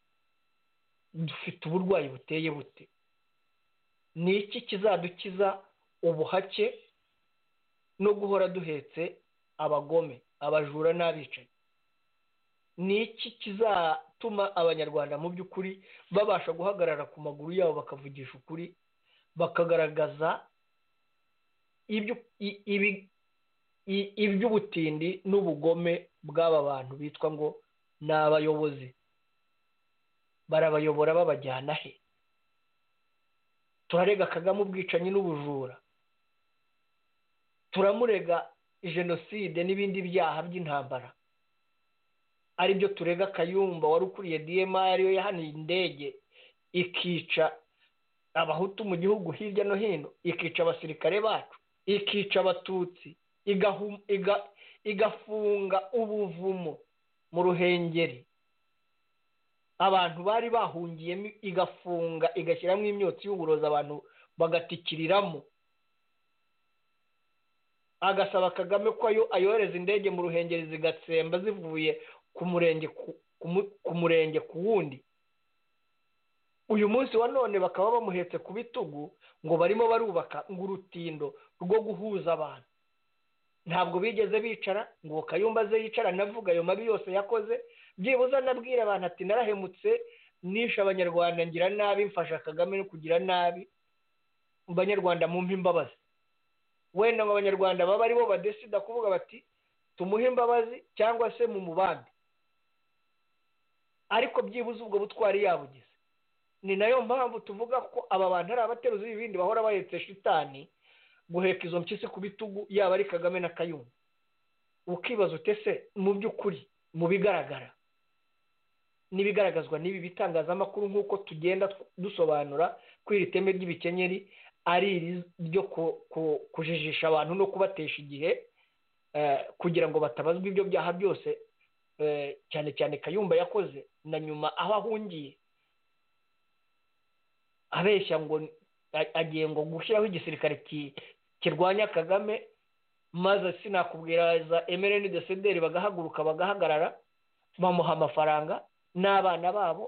Speaker 4: dufite uburwayi buteye bute ni iki kizadukiza ubuhake no guhora duhetse abagome abajura n'abicanyi ni iki kizatuma abanyarwanda mu by'ukuri babasha guhagarara ku maguru yabo bakavugisha ukuri bakagaragaza ibyo- i- ibi- i- iby'ubutindi n'ubugome bw'aba bantu bitwa ngo ni abayobozi barabayobora babajyana he turarega kagame ubwicanyi n'ubujura turamurega jenoside n'ibindi byaha by'intambara aribyo turega kayumba wari ukuriye dma ariyo yahaniye indege ikica abahutu mu gihugu hirya no hino ikica abasirikare bacu ikica abatutsi igahu- iga- igafunga ubuvumo mu ruhengeri abantu bari bahungiyemo igafunga igashyiramo imyotsi y'uburozi abantu bagatikiriramo agasaba kagame ko ayohereza indege mu ruhengeri zigatsemba zivuye ku murenge ku murenge ku wundi uyu munsi wa none bakaba bamuhetse ku bitugu ngo barimo barubaka ngo urutindo rwo guhuza abantu ntabwo bigeze bicara ngo kayumba aze yicara anavuga ayo mabi yose yakoze byibuze anabwira abantu ati narahemutse nishe abanyarwanda ngira nabi mfasha kagame no kugira nabi abanyarwanda mumpe imbabazi wenda ngo abanyarwanda baba aribo badesida kuvuga bati tumuhe imbabazi cyangwa se mu mubande ariko byibuze ubwo butwari yabugize ni nayo mpamvu tuvuga ko aba bantu ari abateruzi b'ibindi bahora bahetse shitani guheka izo mpyisi ku bitugu yaba ari kagame na kayumba ukibaza utese mu by'ukuri mu bigaragara n'ibigaragazwa n'ibi bitangazamakuru nk'uko tugenda dusobanura ko iri teme ry'ibikenyeri ari iri ryo kujijisha abantu no kubatesha igihe kugira ngo batabazwa ibyo byaha byose cyane cyane kayumba yakoze na nyuma aho ahungiye abeshya ngo agiye ngo gushyiraho igisirikare kirwanya kagame maze sinakubwiraza emereni desederi bagahaguruka bagahagarara bamuha amafaranga n'abana babo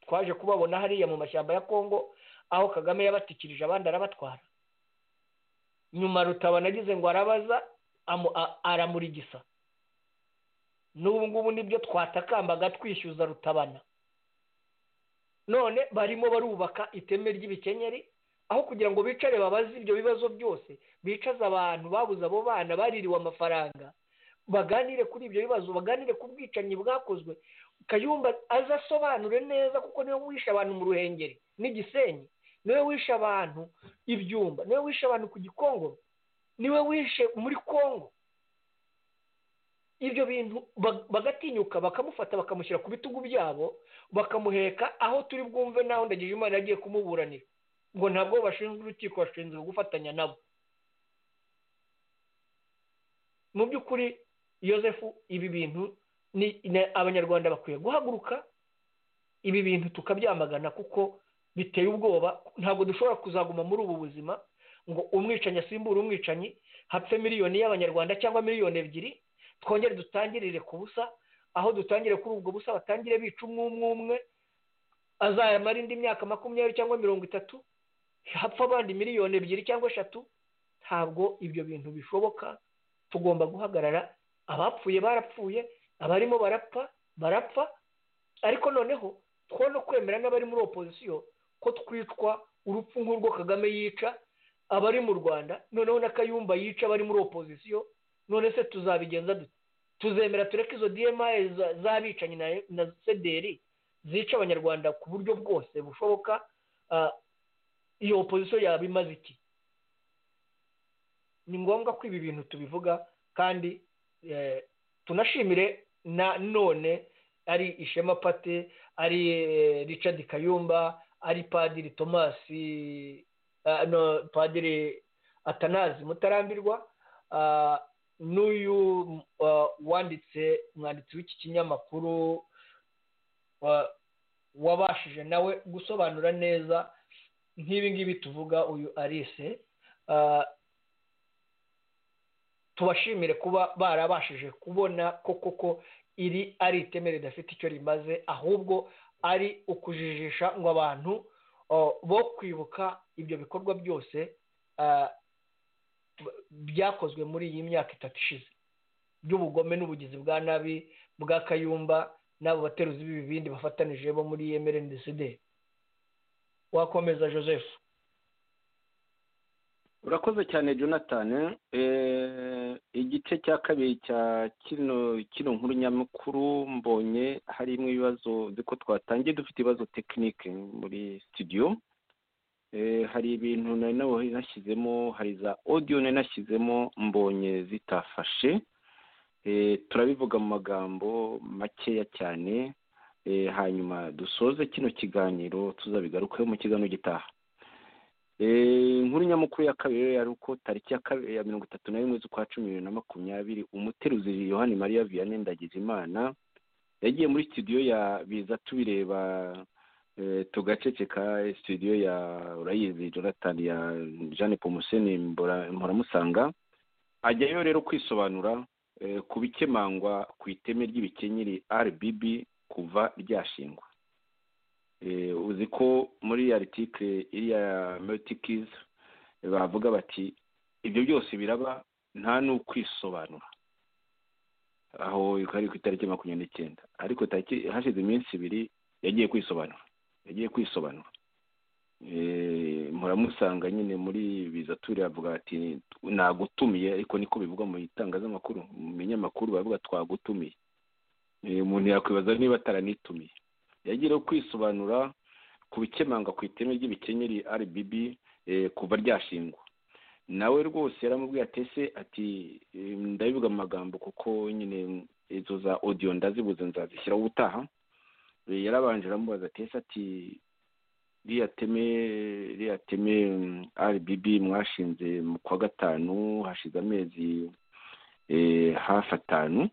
Speaker 4: twaje kubabona hariya mu mashyamba ya kongo aho kagame yabatikirije abandi arabatwara nyuma rutabana agize ngo arabaza aramurigisa n'ubu ngubu nibyo twatakambaga twishyuza rutabana none barimo barubaka iteme ry'ibikenyeri aho kugira ngo bicare babaze ibyo bibazo byose bicaze abantu babuze abo bana baririwe amafaranga baganire kuri ibyo bibazo baganire ku bwicanyi bwakozwe kayumba aze asobanure neza kuko niwe wishe abantu mu ruhengeri n'igisenyi niwe wishe abantu ibyumba niwe wishe abantu ku gikongo niwe wishe muri kongo ibyo bintu bagatinyuka bakamufata bakamushyira ku bitugu byabo bakamuheka aho turi bwumve naho ndagije imana agiye kumuburanira ngo ntabwo bashinzwe urukiko bashinzwe gufatanya nabo mu by'ukuri yosefu ibi bintu abanyarwanda bakwiye guhaguruka ibi bintu tukabyamagana kuko biteye ubwoba ntabwo dushobora kuzaguma muri ubu buzima ngo umwicanyi asimbure umwicanyi hapfe miliyoni y'abanyarwanda cyangwa miliyoni ebyiri twongere dutangirire ku busa aho dutangire kuri ubwo busa batangire bica umwe umwe umwe azamara indi myaka makumyabiri cyangwa mirongo itatu hapfa abandi miliyoni ebyiri cyangwa eshatu ntabwo ibyo bintu bishoboka tugomba guhagarara abapfuye barapfuye abarimo barapfa barapfa ariko noneho two no kwemera n'abari muri opozisiyo ko twitwa urupfu nk'urwo kagame yica abari mu rwanda noneho na kayumba yica abari muri opozisiyo none se tuzabigenza dute tuzemera tureke izo diyemaye z'abicanyi na sederi zica abanyarwanda ku buryo bwose bushoboka iyo opozisiyo yaba imaze iki ni ngombwa ko ibi bintu tubivuga kandi tunashimire na none ari ishema pate ari richard kayumba ari padiri tomasi padiri atanazi mutarambirwa n'uyu wanditse umwanditsi w'iki kinyamakuru wabashije nawe gusobanura neza nk'ibi ngibi tuvuga uyu arise tubashimire kuba barabashije kubona ko koko iri ari iteme ridafite icyo rimaze ahubwo ari ukujijisha ngo abantu bo kwibuka ibyo bikorwa byose byakozwe muri iyi myaka itatu ishize by'ubugome n'ubugizi bwa nabi bwa kayumba n'abo bateruzi b'ibibindi bafatanije bo muri mrndcd wakomeza joseph
Speaker 3: urakoze cyane jonathan igice cya kabiri cya kino kino nkuru nyamukuru mbonye harimo ibibazo ko twatangiye dufite ibibazo tekinike muri studio hari ibintu nari nawe nashyizemo hari za odiyo nari nashyizemo mbonye zitafashe turabivuga mu magambo makeya cyane hanyuma dusoze kino kiganiro tuzabigarukeho mu kiganiro gitaha inkuru nyamukuru ya kabiri rero yari uko tariki ya kabiri ya mirongo itatu na rimwe z'ukwa cumi bibiri na makumyabiri umuteruzi yohani mariya vianney ndagijimana yagiye muri studio ya biza tubireba tugaceceka studio ya urayizi jonathan ya jeanne pomuseni mpora ajyayo rero kwisobanura ku bikemangwa ku iteme ry'ibikenyeri rbb kuva ryashingwa uzi ko muri aritike iriya metikizi bavuga bati ibyo byose biraba nta n'ukwisobanura aho ari ku itariki makumyabiri n'icyenda ariko hashize iminsi ibiri yagiye kwisobanura yagiye kwisobanura muramusanga nyine muri biza turi avuga ati nagutumiye ariko niko bivuga mu itangazamakuru mu binyamakuru baravuga twagutumiye umuntu yakwibaza niba ataranitumiye yagiye kwisobanura ku bikemanga ku iteme ry'ibikenyeri rbb kuva ryashingwa nawe rwose yaramubwiye atese ati ndabivuga amagambo kuko nyine izo za odiyo ndazibuze nzazishyiraho ubutaha yarabanje aramubaza atese ati ririya teme ririya teme rbb mwashinze mu kwa gatanu hashize amezi hafi atanu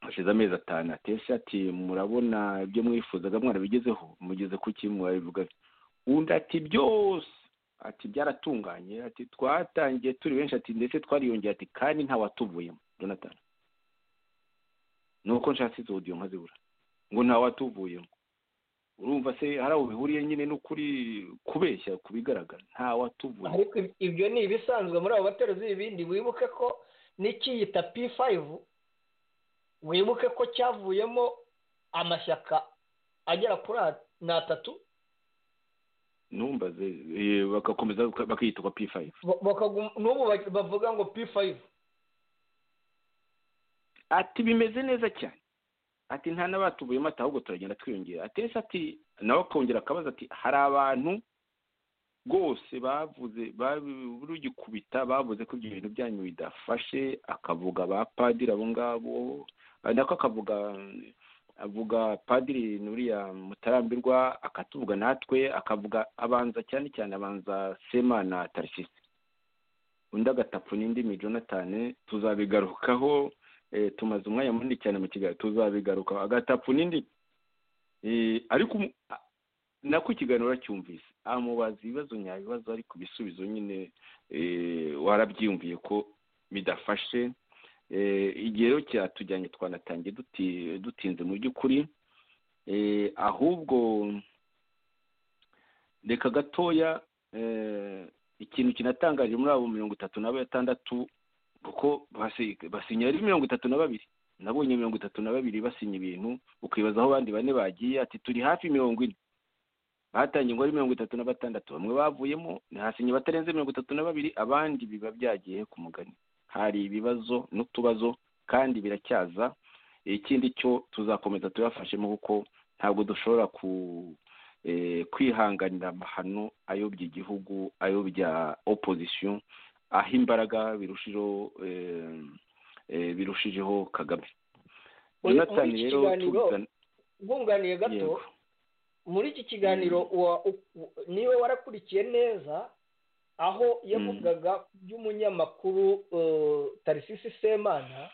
Speaker 3: hashize amezi atanu atese ati murabona ibyo mwifuzaga mwarabigezeho mugeze ku kimwe mwabivuga undi ati byose ati byaratunganye ati twatangiye turi benshi ati ndetse twariyongera ati kandi ntawatuvuyemo jonathan ni uko nshatse izo odiyo nkazibura ngo ntawatuvuyemo urumva se hari aho bihuriye nyine n'ukuri kubeshya ku bigaragara ntawatuvuye
Speaker 4: ariko ibyo ni ibisanzwe muri abo bateruzi ibindi wibuke ko n'ikiyita p fayivu wibuke ko cyavuyemo amashyaka agera kuri atatu
Speaker 3: numbaze bagakomeza bakiyitwa p fayive
Speaker 4: n'ubu bavuga ngo p fayive
Speaker 3: ati bimeze neza cyane ati nta n'abatuvuyemo ati ahubwo turagenda twiyongera atese ati nawe akongera akabaza ati hari abantu rwose bavuze rugikubita bavuze ko ibyo bintu byanyu bidafashe akavuga ba padiri abo ngabo nako akavuga avuga padiri nuriya mutarambirwa akatuvuga natwe akavuga abanza cyane cyane abanza sema na tarisisi undi agatapfu n'indimi jonathan tuzabigarukaho tumaze umwanya munini cyane mu kigali tuzabigarukaho agatapfu n'indimi ariko nako ikiganiro uracyumvise amubaza ibibazo nyabibazo ariko ibisubizo nyine warabyiyumviye ko bidafashe igihe rero cyatujyanye twanatangiye dutinze mu by'ukuri ahubwo reka gatoya ikintu kinatangaje muri abo mirongo itatu na batandatu kuko basinya ari mirongo itatu na babiri nabonye mirongo itatu na babiri basinya ibintu ukibaza aho abandi bane bagiye ati turi hafi mirongo ine batangiye ngo ari mirongo itatu na batandatu bamwe bavuyemo ntihasinye batarenze mirongo itatu na babiri abandi biba byagiye ku mugani hari ibibazo n'utubazo kandi biracyaza ikindi cyo tuzakomeza tubafashemo kuko ntabwo dushobora kwihanganira amahano ayobya igihugu ayobya opozisiyo aho imbaraga birushijeho birushijeho kagame
Speaker 4: jonathan rero bwunganiye gato muri iki kiganiro niba warakurikiye neza aho yavugaga ku by'umunyamakuru tarisisi semana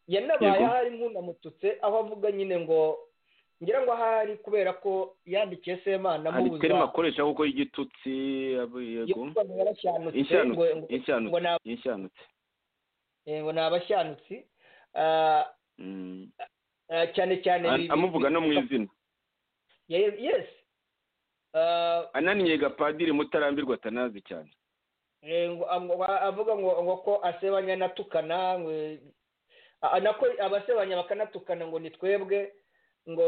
Speaker 4: yanabaye ahari nk'unamututse aho avuga nyine ngo ngira ngo ahari kubera ko yandikiye semana
Speaker 3: mu buzima hari terima akoresha kuko y'igitutsi
Speaker 4: inshanutse ngo ni abashanutsi cyane cyane
Speaker 3: amuvuga no mu izina
Speaker 4: yesi
Speaker 3: ananiye gapadiri mutarambirwa atanazi cyane
Speaker 4: avuga ngo ko asebanya anatukana nako abasebanya bakanatukana ngo ni twebwe ngo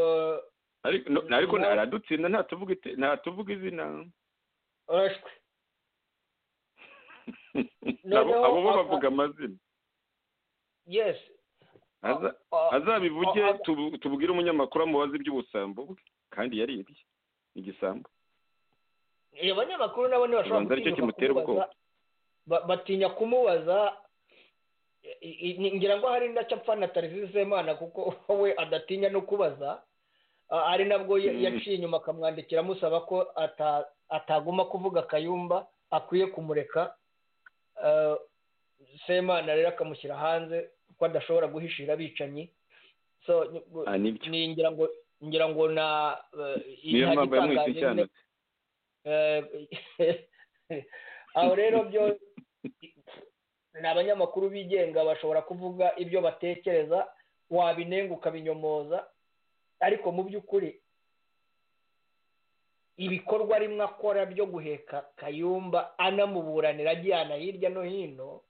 Speaker 3: ariko aradutsinda ntatuvuga izina
Speaker 4: urashwe
Speaker 3: abo bo bavuga amazina
Speaker 4: yesi
Speaker 3: azabivuge tubwire umunyamakuru amubaze iby'ubusambo bwe kandi yaribye igisambo
Speaker 4: abanyamakuru nabo ntibashobora
Speaker 3: gutinya kimutera ubwoba
Speaker 4: batinya kumubaza ngira ngo hari ndacapfa na tarisisi semana kuko we adatinya no kubaza ari nabwo yaciye inyuma akamwandikira amusaba ko atagomba kuvuga akayumba akwiye kumureka semana rero akamushyira hanze kuko adashobora guhishira abicanyi so
Speaker 3: nibyo
Speaker 4: ni ngira ngo ngira ngo na eh,
Speaker 3: niyo mpamvu yamwise
Speaker 4: igitangaje nyine,
Speaker 3: icyanutse
Speaker 4: eh, aho rero byo ni abanyamakuru bigenga bashobora kuvuga ibyo batekereza wabinenga ukabinyomoza ariko mu by'ukuri ibikorwa rimwe akora byo guheka kayumba anamuburanira ajyana hirya no hino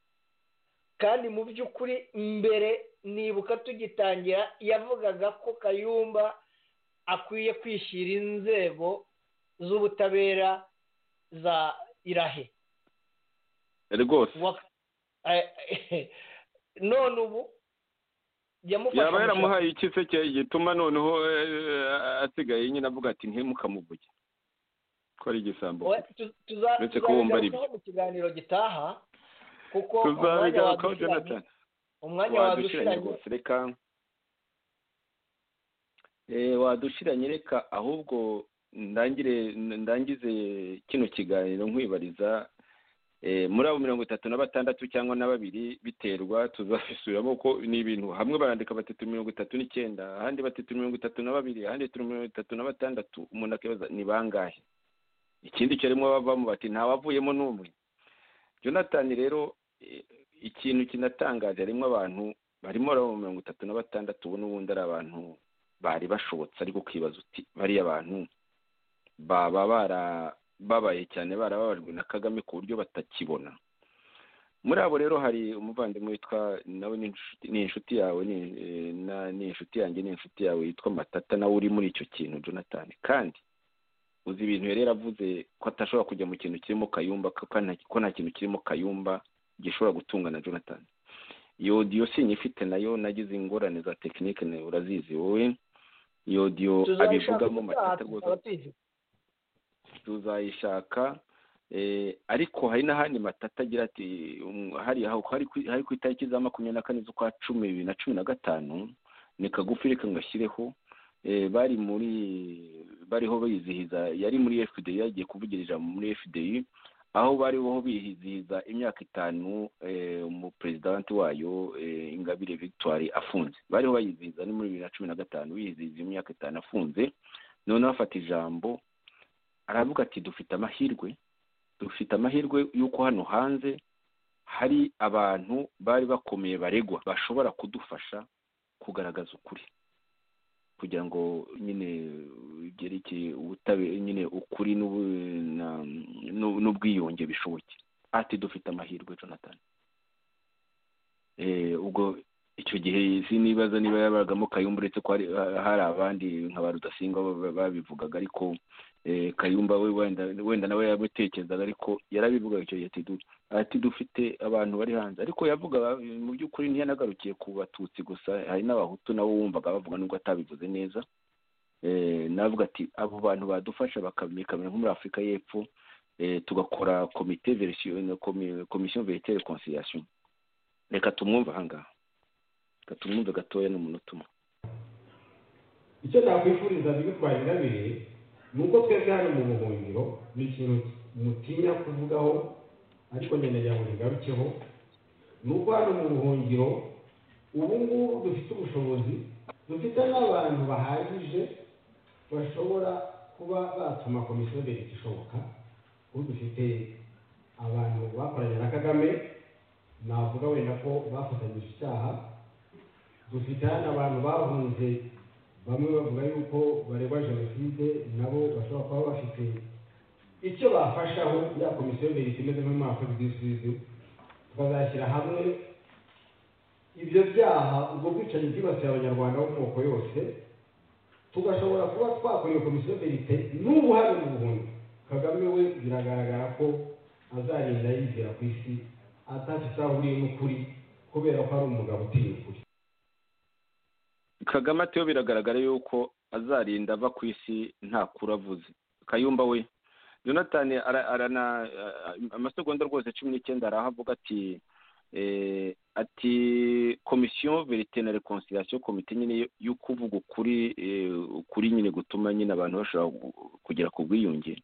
Speaker 4: kandi mu by'ukuri mbere nibuka tugitangira yavugaga ko kayumba akwiye kwishyira inzego z'ubutabera za irahe
Speaker 3: rwose
Speaker 4: Wa- eh, none ubu yamufashe
Speaker 3: yaba
Speaker 4: amushyira-
Speaker 3: yaramuhaye icyiseke gituma noneho eh, asigaye nyine avuga ati ntimukamuvuge ko ari igisambo
Speaker 4: Oya, tu- tuza-
Speaker 3: Uretse ko bumva ari byo.
Speaker 4: tuzabigarukaho mu kiganiro gitaha kuko umwanya
Speaker 3: tuzabigarukaho
Speaker 4: wadushiranye
Speaker 3: jonathan
Speaker 4: umwanya
Speaker 3: wadushiranye
Speaker 4: wadushiranye
Speaker 3: rwose reka Eh, wadushiranye reka ahubwo ndangire ndangize kino kiganiro nkwibariza eh, muri abo mirongo itatu na batandatu cyangwa na babiri biterwa tuzabisubiramo kuko ni ibintu hamwe barandika batatu mirongo itatu n'icyenda ahandi batatu mirongo itatu na babiri ahandi turi mirongo itatu na batandatu umuntu akibaza ni bangahe ikindi cyo rimwe bavamo bati ntawavuyemo n'umwe jonathan rero eh, ikintu kinatangaje harimo abantu barimo abo mirongo itatu na batandatu ubu n'ubundi ari abantu bari bashobotse ariko ukibaza uti bariya bantu baba barababaye cyane barababajwe na kagame ku buryo batakibona muri abo rero hari umuvandimwe witwa nawe ni inshuti- ni inshuti yawe ni eh, na- ni inshuti yanjye ni inshuti yawe yitwa matata nawe uri muri icyo kintu jonathan kandi uzi ibintu yari yaravuze ko atashobora kujya mu kintu kirimo kayumba ko nta- ko nta kintu kirimo kayumba gishobora gutunga na jonathan iyo odiyo sinyifite nayo nagize ingorane za tekinike nawe urazizi wowe iyo odiyo abivugamo matata rwose tuzayishaka eh, ariko hari n'ahandi matata agira ati um, hari aho hari ku- hari ku itariki za makumyabiri na kane z'ukwa cumi bibiri na cumi na gatanu ni kagufi reka ngashyireho eh, bari muri bariho bizihiza yari muri fdi yagiye kuvugira ijambo muri fdi aho bariho bizihiza imyaka itanu eh, umuperezidanti wayo eh, ingabire victoire afunze bariho bayizihiza ni muri bibiri na cumi na gatanu bizihiza imyaka itanu afunze noneho afata ijambo aravuga ati dufite amahirwe dufite amahirwe y'uko hano hanze hari abantu bari bakomeye baregwa bashobora kudufasha kugaragaza ukuri kugira ngo nyine byerekeye ubutabera nyine ukuri n'ubu- na- n'u- n'ubwiyunge bishoboke ati dufite amahirwe jonathan Eh, ubwo icyo gihe sinibaza niba yabagamo kayumba uretse ko hari hari abandi nka ba rudasingwa ba- babivugaga ariko eh, kayumba we wenda wenda nawe yamutekerezaga ariko yarabivugaga icyo gihe ati du- ati dufite abantu bari hanze ariko yavuga mu by'ukuri ntiyanagarukiye ku batutsi gusa hari n'abahutu nabo wumvaga bavuga nubwo atabivuze neza Eh, navuga ati abo bantu badufasha bakamenyekana nko muri afurika y'epfo eh, tugakora komite verisiyo komisiyo veritere konsiyasiyo reka tumwumve ahangaha reka tumwumve gatoya n'umunota umwe
Speaker 5: icyo nakwifuriza bibi kwa nyirabire ni uko twebwe hano mu buhungiro ni ikintu mutinya kuvugaho ariko ngendagira ngo ntigarukeho ni uko hano mu buhungiro ubu ngubu dufite ubushobozi dufite n'abantu bahagije bashobora kuba batuma komisiyo mbere ishoboka ubu dufite abantu bakoranye na kagame navuga wenda ko bafatanyije icyaha dufite hano abantu bahunze bamwe bavuga yuko bareba jenoside nabo bashobora kuba bafite icyo bafashaho ya komisiyo mbere imeze nk'umwaka w'ibidisubizo tukazashyira hamwe ibyo byaha ubwo bwicanyi bwibasiye abanyarwanda bo mu moko yose tugashobora kuba twakora iyo komisiyo verite n'ubu hari mu buhumbi kagame we biragaragara ko azagenda yizera ku isi atafite aho ahuriye n'ukuri kubera ko ari umugabo utinya ukuri
Speaker 3: kagame ati yo biragaragara yuko azarinda ava ku isi nta kuravuze kayumba we jonathan ara- arana eh, amasegonda rwose cumi n'icyenda arahavuga ati eh, ati komisiyo verite na reconciliation komite nyine yo kuvuga ukuri eh, ukuri nyine gutuma nyine abantu bashobora gu- kugera ku bwiyunge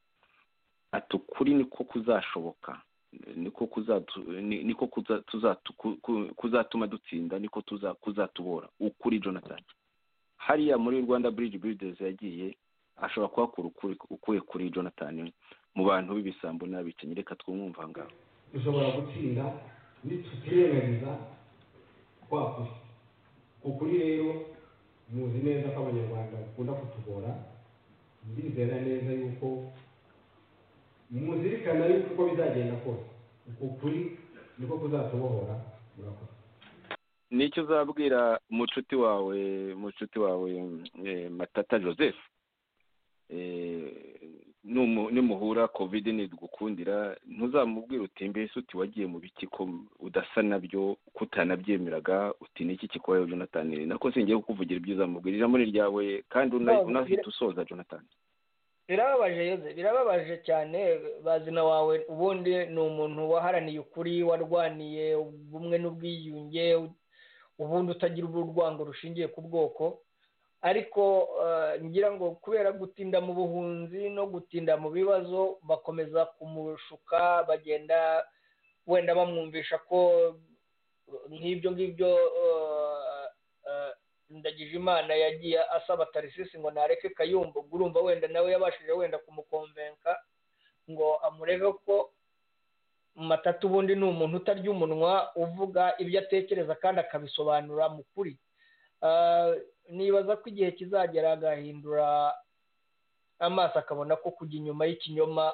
Speaker 3: ati ukuri niko kuzashoboka niko kuzaduha niko kuzatuma dutsinda niko kuzatubora ukuri jonathan hariya muri rwanda bridge builders yagiye ashobora kuhakura ukuri ukuye kuri jonathan mu bantu b'ibisambo n'abicanyi reka twumwumva ngaho
Speaker 5: dushobora gutsinda nitutirengagiza kwakuze ukuri rero muzi neza ko abanyarwanda bakunda kutugora ndizera neza yuko muzirikana yuko uko bizagenda kose uku kuri niko kuzatubohora murakoze
Speaker 3: nicyo uzabwira mucuti wawe mucuti wawe eh, matata joseph nimuhura kovide ntidugukundira ntuzamubwira uti mbese uti wagiye mu biki ko udasa nabyo ko utanabyemeraga uti niki kikubayeho jonathan nako singiye kukuvugira ibyo uzamubwira ijambo ni ryawe kandi una-
Speaker 4: Ntabwo
Speaker 3: unahita
Speaker 4: bira-
Speaker 3: usoza jonathan
Speaker 4: birababaje yoze birababaje cyane bazina wawe ubundi ni umuntu waharaniye ukuri warwaniye ubumwe n'ubwiyunge ubundi utagira urwango rushingiye ku bwoko ariko eh, ngira ngo kubera gutinda mu buhunzi no gutinda mu bibazo bakomeza kumushuka bagenda wenda bamwumvisha ko eh, nk'ibyo ngibyo eh, eh, ndagije imana yagiye asaba tarisisi ngo nareke kayumba ubwo urumva wenda nawe yabashije wenda kumukonvenka ngo amurebe ko matatu ubundi ni umuntu utarya umunwa uvuga ibyo atekereza kandi akabisobanura mu kuri Ah, nibaza ko igihe kizagera agahindura amaso akabona ko kujya inyuma y'ikinyoma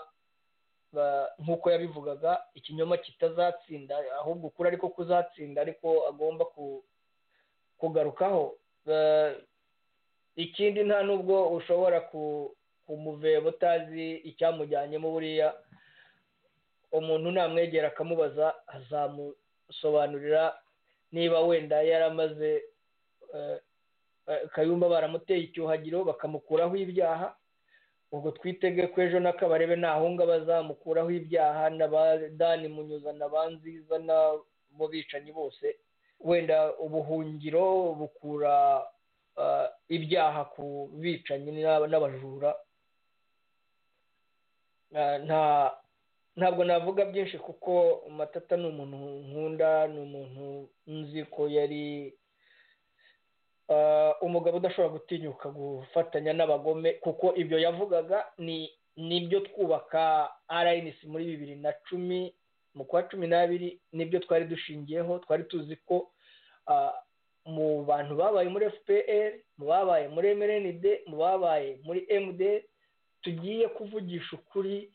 Speaker 4: ba- nk'uko yabivugaga ikinyoma kitazatsinda ahubwo ukuri ariko kuzatsinda ariko agomba ku kugarukaho Eh, ikindi nta n'ubwo ushobora ku- kumuveba utazi icyamujyanyemo buriya umuntu namwegera akamubaza azamusobanurira niba wenda yaramaze eh, eh, kayumba baramuteye icyuhagiro bakamukuraho ibyaha ubwo twitege ko ejo n'akabarebe ntahunga bazamukuraho ibyaha n'abadani munyuza na ba nziza n'abo bicanyi bose wenda ubuhungiro bukura ah, ibyaha ku bicanyi n'aba- n'abajura Ah, nta ntabwo navuga byinshi kuko matata ni umuntu nkunda ni umuntu nzi ko yari ah, umugabo udashobora gutinyuka gufatanya n'abagome kuko ibyo yavugaga ni nibyo twubaka rnc muri bibiri na cumi mu kwa cumi n'abiri nibyo twari dushingiyeho twari tuzi ko ah, mu bantu babaye muri fpr mu babaye muri mrnd mu babaye muri md tugiye kuvugisha ukuri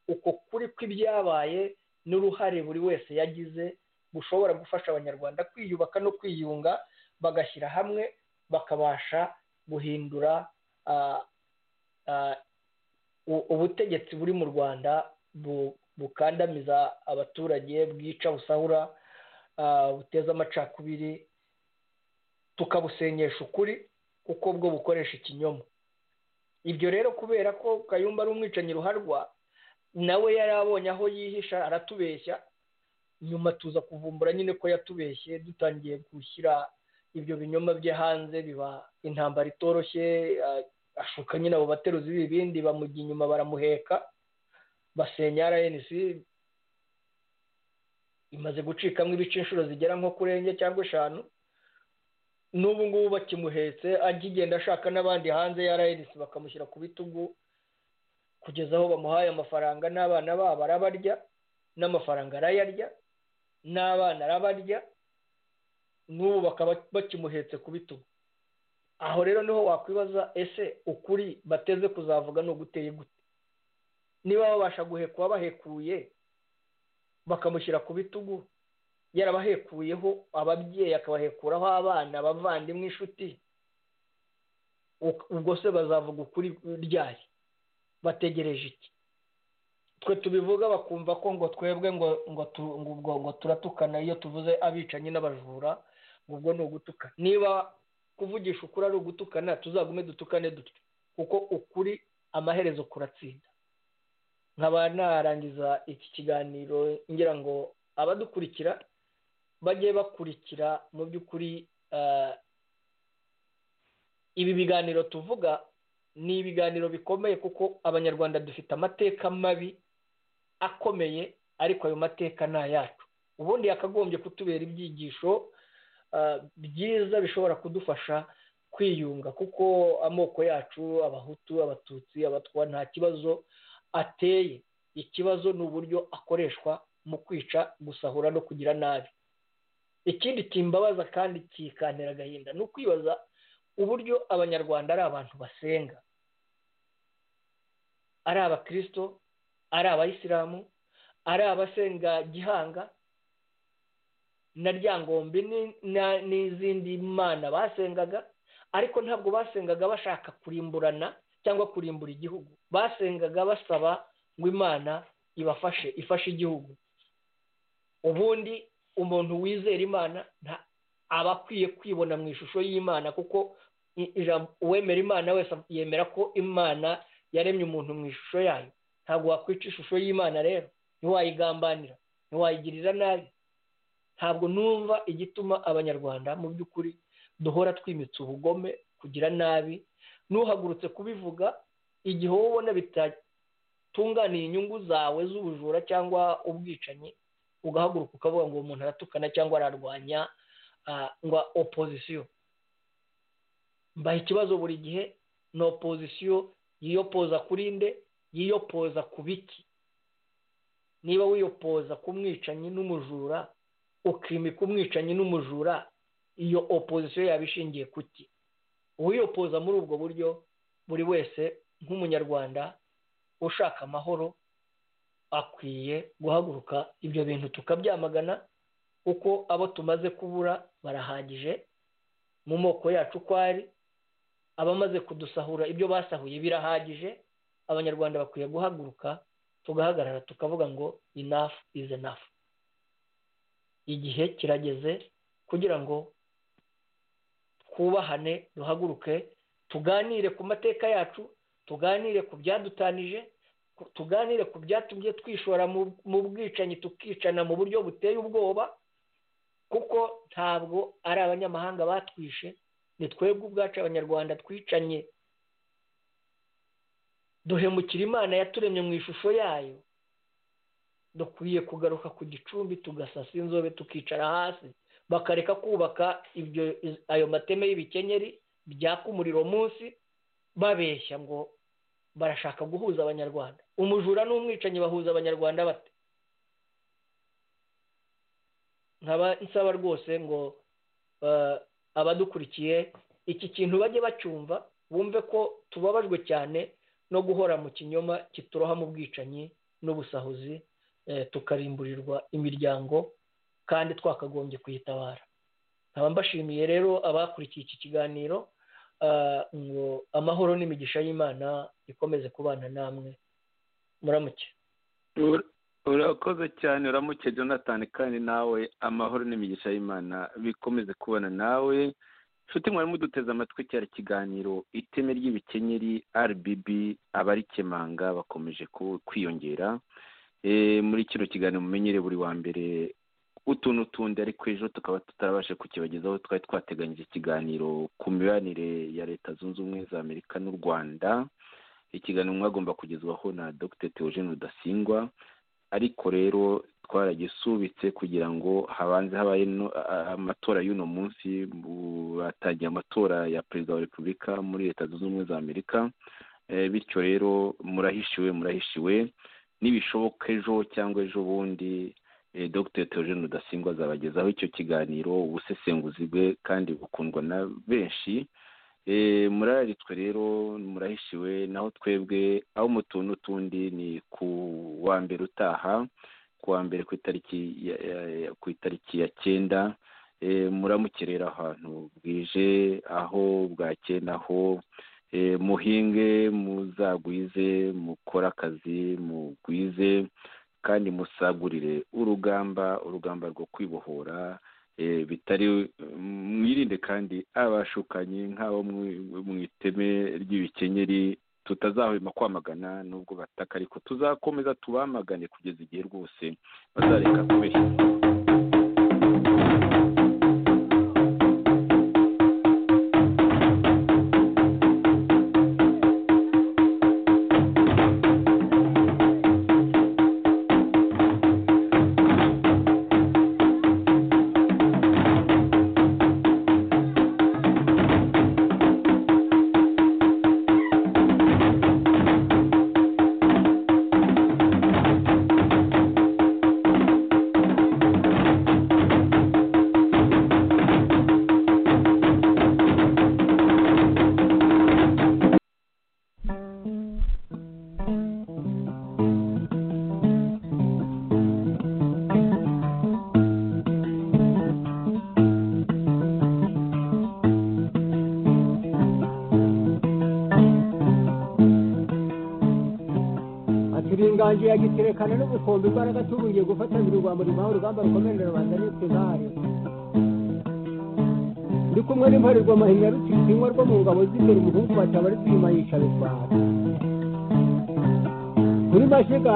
Speaker 4: uko kuri kw'ibyabaye n'uruhare buri wese yagize bushobora gufasha abanyarwanda kwiyubaka no kwiyunga bagashyira hamwe bakabasha guhindura ah, ah, u- ubutegetsi buri mu rwanda bu- bukandamiza abaturage bwica busahura ah, buteza amacakubiri tukabusenyesha ukuri kuko bwo bukoresha ikinyoma ibyo rero kubera ko kayumba ari umwicanyi ruharwa nawe yari abonye aho yihisha aratubeshya nyuma tuza kuvumbura nyine ko yatubeshye dutangiye gushyira ibyo binyoma bye hanze biba intambara itoroshye ah, ashuka nyine abo bateruzi b'ibibindi bamujya inyuma baramuheka basenya rnc imaze gucikamo ibice inshuro zigera nko kuri enye cyangwa eshanu n'ubu ngubu bakimuhetse agigenda ashaka n'abandi hanze ya rnc bakamushyira ku bitugu kugeza aho bamuhaye amafaranga n'abana babo arabarya n'amafaranga arayarya n'abana arabarya n'ubu bakaba bakimuhetse ku bitugu aho rero niho wakwibaza ese ukuri bateze kuzavuga ni uguteye gute niba babasha guhekwa bahekuye bakamushyira ku bitugu yarabahekuyeho ababyeyi akabahekuraho abana abavandimwe inshuti u- ubwo se bazavuga ukuri ryari bategereje iki twe tubivuga bakumva ko ngo twebwe ngo ngo tu- ngo ubwo- ngo turatukana iyo tuvuze abicanyi n'abajura ngo ubwo ni ugutukana niba kuvugisha ukuri ari ugutukana tuzagume dutukane dutyo kuko ukuri amaherezo kuratsinda nkaba narangiza iki kiganiro ngira ngo abadukurikira bajye bakurikira mu by'ukuri eh, ibi biganiro tuvuga ni ibiganiro bikomeye kuko abanyarwanda dufite amateka mabi akomeye ariko ayo mateka ni ayacu ubundi yakagombye kutubera ibyigisho byiza bishobora kudufasha kwiyunga kuko amoko yacu abahutu abatutsi abatwa nta kibazo ateye ikibazo ni uburyo akoreshwa mu kwica gusahura no kugira nabi ikindi kimbabaza kandi kikantera agahinda ni ukwibaza uburyo abanyarwanda ari abantu basenga ari abakirisito ari abayisilamu ari abasenga gihanga na ryangombe n'izindi mana basengaga ariko ntabwo basengaga bashaka kurimburana cyangwa kurimbura igihugu basengaga basaba ngo imana ibafashe ifashe igihugu ubundi umuntu wizera imana aba akwiye kwibona mu ishusho y'imana kuko uwemera imana wese yemera ko imana yaremye umuntu mu ishusho yayo ntabwo wakwica ishusho y'imana rero ntiwayigambanira ntiwayigirira nabi ntabwo numva igituma abanyarwanda mu by'ukuri duhora twimitse ubugome kugira nabi n'uhagurutse kubivuga igihe wowe ubona bitatunganiye inyungu zawe z'ubujura cyangwa ubwicanyi ugahaguruka ukavuga ngo uwo muntu aratukana cyangwa ararwanya ngo opozisiyo mbaha ikibazo buri gihe ni opozisiyo yiyopoza kuri nde yiyopoza ku biki niba wiyopoza ku mwicanyi n'umujura ukimika umwicanyi n'umujura iyo opozisiyo yaba ishingiye kuki uwiyopoza muri ubwo buryo buri wese nk'umunyarwanda ushaka amahoro akwiye guhaguruka ibyo bintu tukabyamagana kuko abo tumaze kubura barahagije mu moko yacu uko ari abamaze kudusahura ibyo basahuye birahagije abanyarwanda bakwiye guhaguruka tugahagarara tukavuga ngo inafu izi enafu igihe kirageze kugira ngo twubahane duhaguruke tuganire ku mateka yacu tuganire ku byadutanije tuganire ku byatumye twishora mu bwicanyi tukicana mu buryo buteye ubwoba kuko ntabwo ari abanyamahanga batwishe ni twebwe ubwacu abanyarwanda twicanye duhemukira imana yaturemye mu ishusho yayo dukwiye kugaruka ku gicumbi tugasasa inzobe tukicara hasi bakareka kubaka ibyo ayo mateme y'ibikenyeri byaka umuriro munsi babeshya ngo barashaka guhuza abanyarwanda umujura n'umwicanyi bahuza abanyarwanda bate nkaba nsaba rwose ngo abadukurikiye iki kintu bajye bacyumva bumve ko tubabajwe cyane no guhora mu kinyoma kituroha mu bwicanyi n'ubusahuzi tukarimburirwa imiryango kandi twakagombye kuyitabara nkaba mbashimiye rero abakurikiye iki kiganiro ngo amahoro n'imigisha y'imana ikomeze kubana namwe muramuke
Speaker 3: urakoze cyane uramuke jonathan kandi nawe amahoro n'imigisha y'imana bikomeze kubana nawe inshuti mwari muduteze amatwi cyari kiganiro iteme ry'ibikenyeri rbb abarikemanga bakomeje kwiyongera muri kino kiganiro mumenyere buri wa mbere utuntu tundi ariko ejo tukaba tutarabashe kukibagezaho twari twateganyije ikiganiro ku mibanire ya leta zunze ubumwe za amerika n'u rwanda ikiganiro mwagomba kugezwaho na dr teogene rudasingwa ariko rero twaragisubitse kugira ngo habanze habaye amatora y'uno munsi batangiye amatora ya perezida wa repubulika muri leta zunze ubumwe za amerika bityo rero murahishiwe murahishiwe nibishoboka ejo cyangwa ejo bundi dr teogene rudasingwa azabagezaho icyo kiganiro ubusesenguzi bwe kandi bukundwa na benshi muraritswe rero murahishiwe naho twebwe aho mu tuntu tundi ni ku wa mbere utaha ku wa mbere ku itariki ya cyenda muramukirera ahantu bwije aho bwakeye naho muhinge muzagwize mukore akazi mugwize kandi musagurire urugamba urugamba rwo kwibohora bitari mwirinde kandi abashukanyi nk'abo mu iteme ry'ibikenyeri tutazahwema kwamagana n'ubwo bataka ariko tuzakomeza tubamagane kugeza igihe rwose bazareka kubeshya
Speaker 5: wanje yagiterekana n'ubukombe imbaraga tuburiye gufatanira urwambo rimuha urugamba rukomeye rurabanza n'utugare ndi kumwe n'imparirwa mahinya rutitinywa rwo mu ngabo z'imbere umuhungu bataba ari kwima yica rutwara kuri mashiga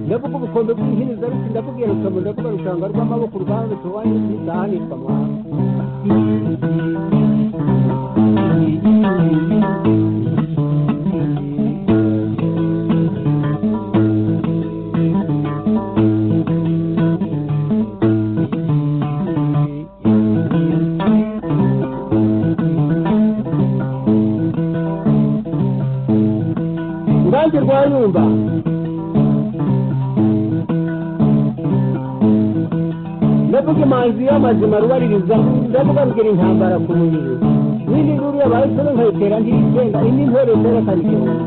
Speaker 5: ndavuga ubukombe bw'inkinza ruti ndakubwira rukamu ndavuga rushanga rw'amaboko urwanga rutuwanye n'izahanishwa mwana urubanza rwa nyumba ndavuga imanzi y'amazima rubaririza ndavuga mbwira intambara ku mubiri n'indi nkuru yabaye isoro nkayitera ntirigenda indi ntore zerekana igihumbi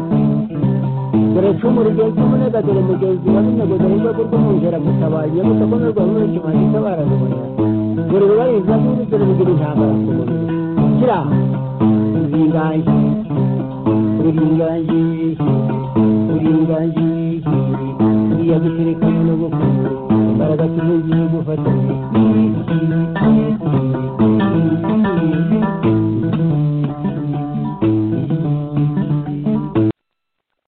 Speaker 5: dore cumu rigenzi umunega dore mugenzi wa n'umwego dore urwego rw'umwungera gutabaye nyabusa ko n'urwa rumwe kimanzi itabarazibonera dore rubaririza n'indi dore rugira intambara ku mubiri kira uringange uringange uringange iya guterekana no gukunda imbaraga tuzi gufata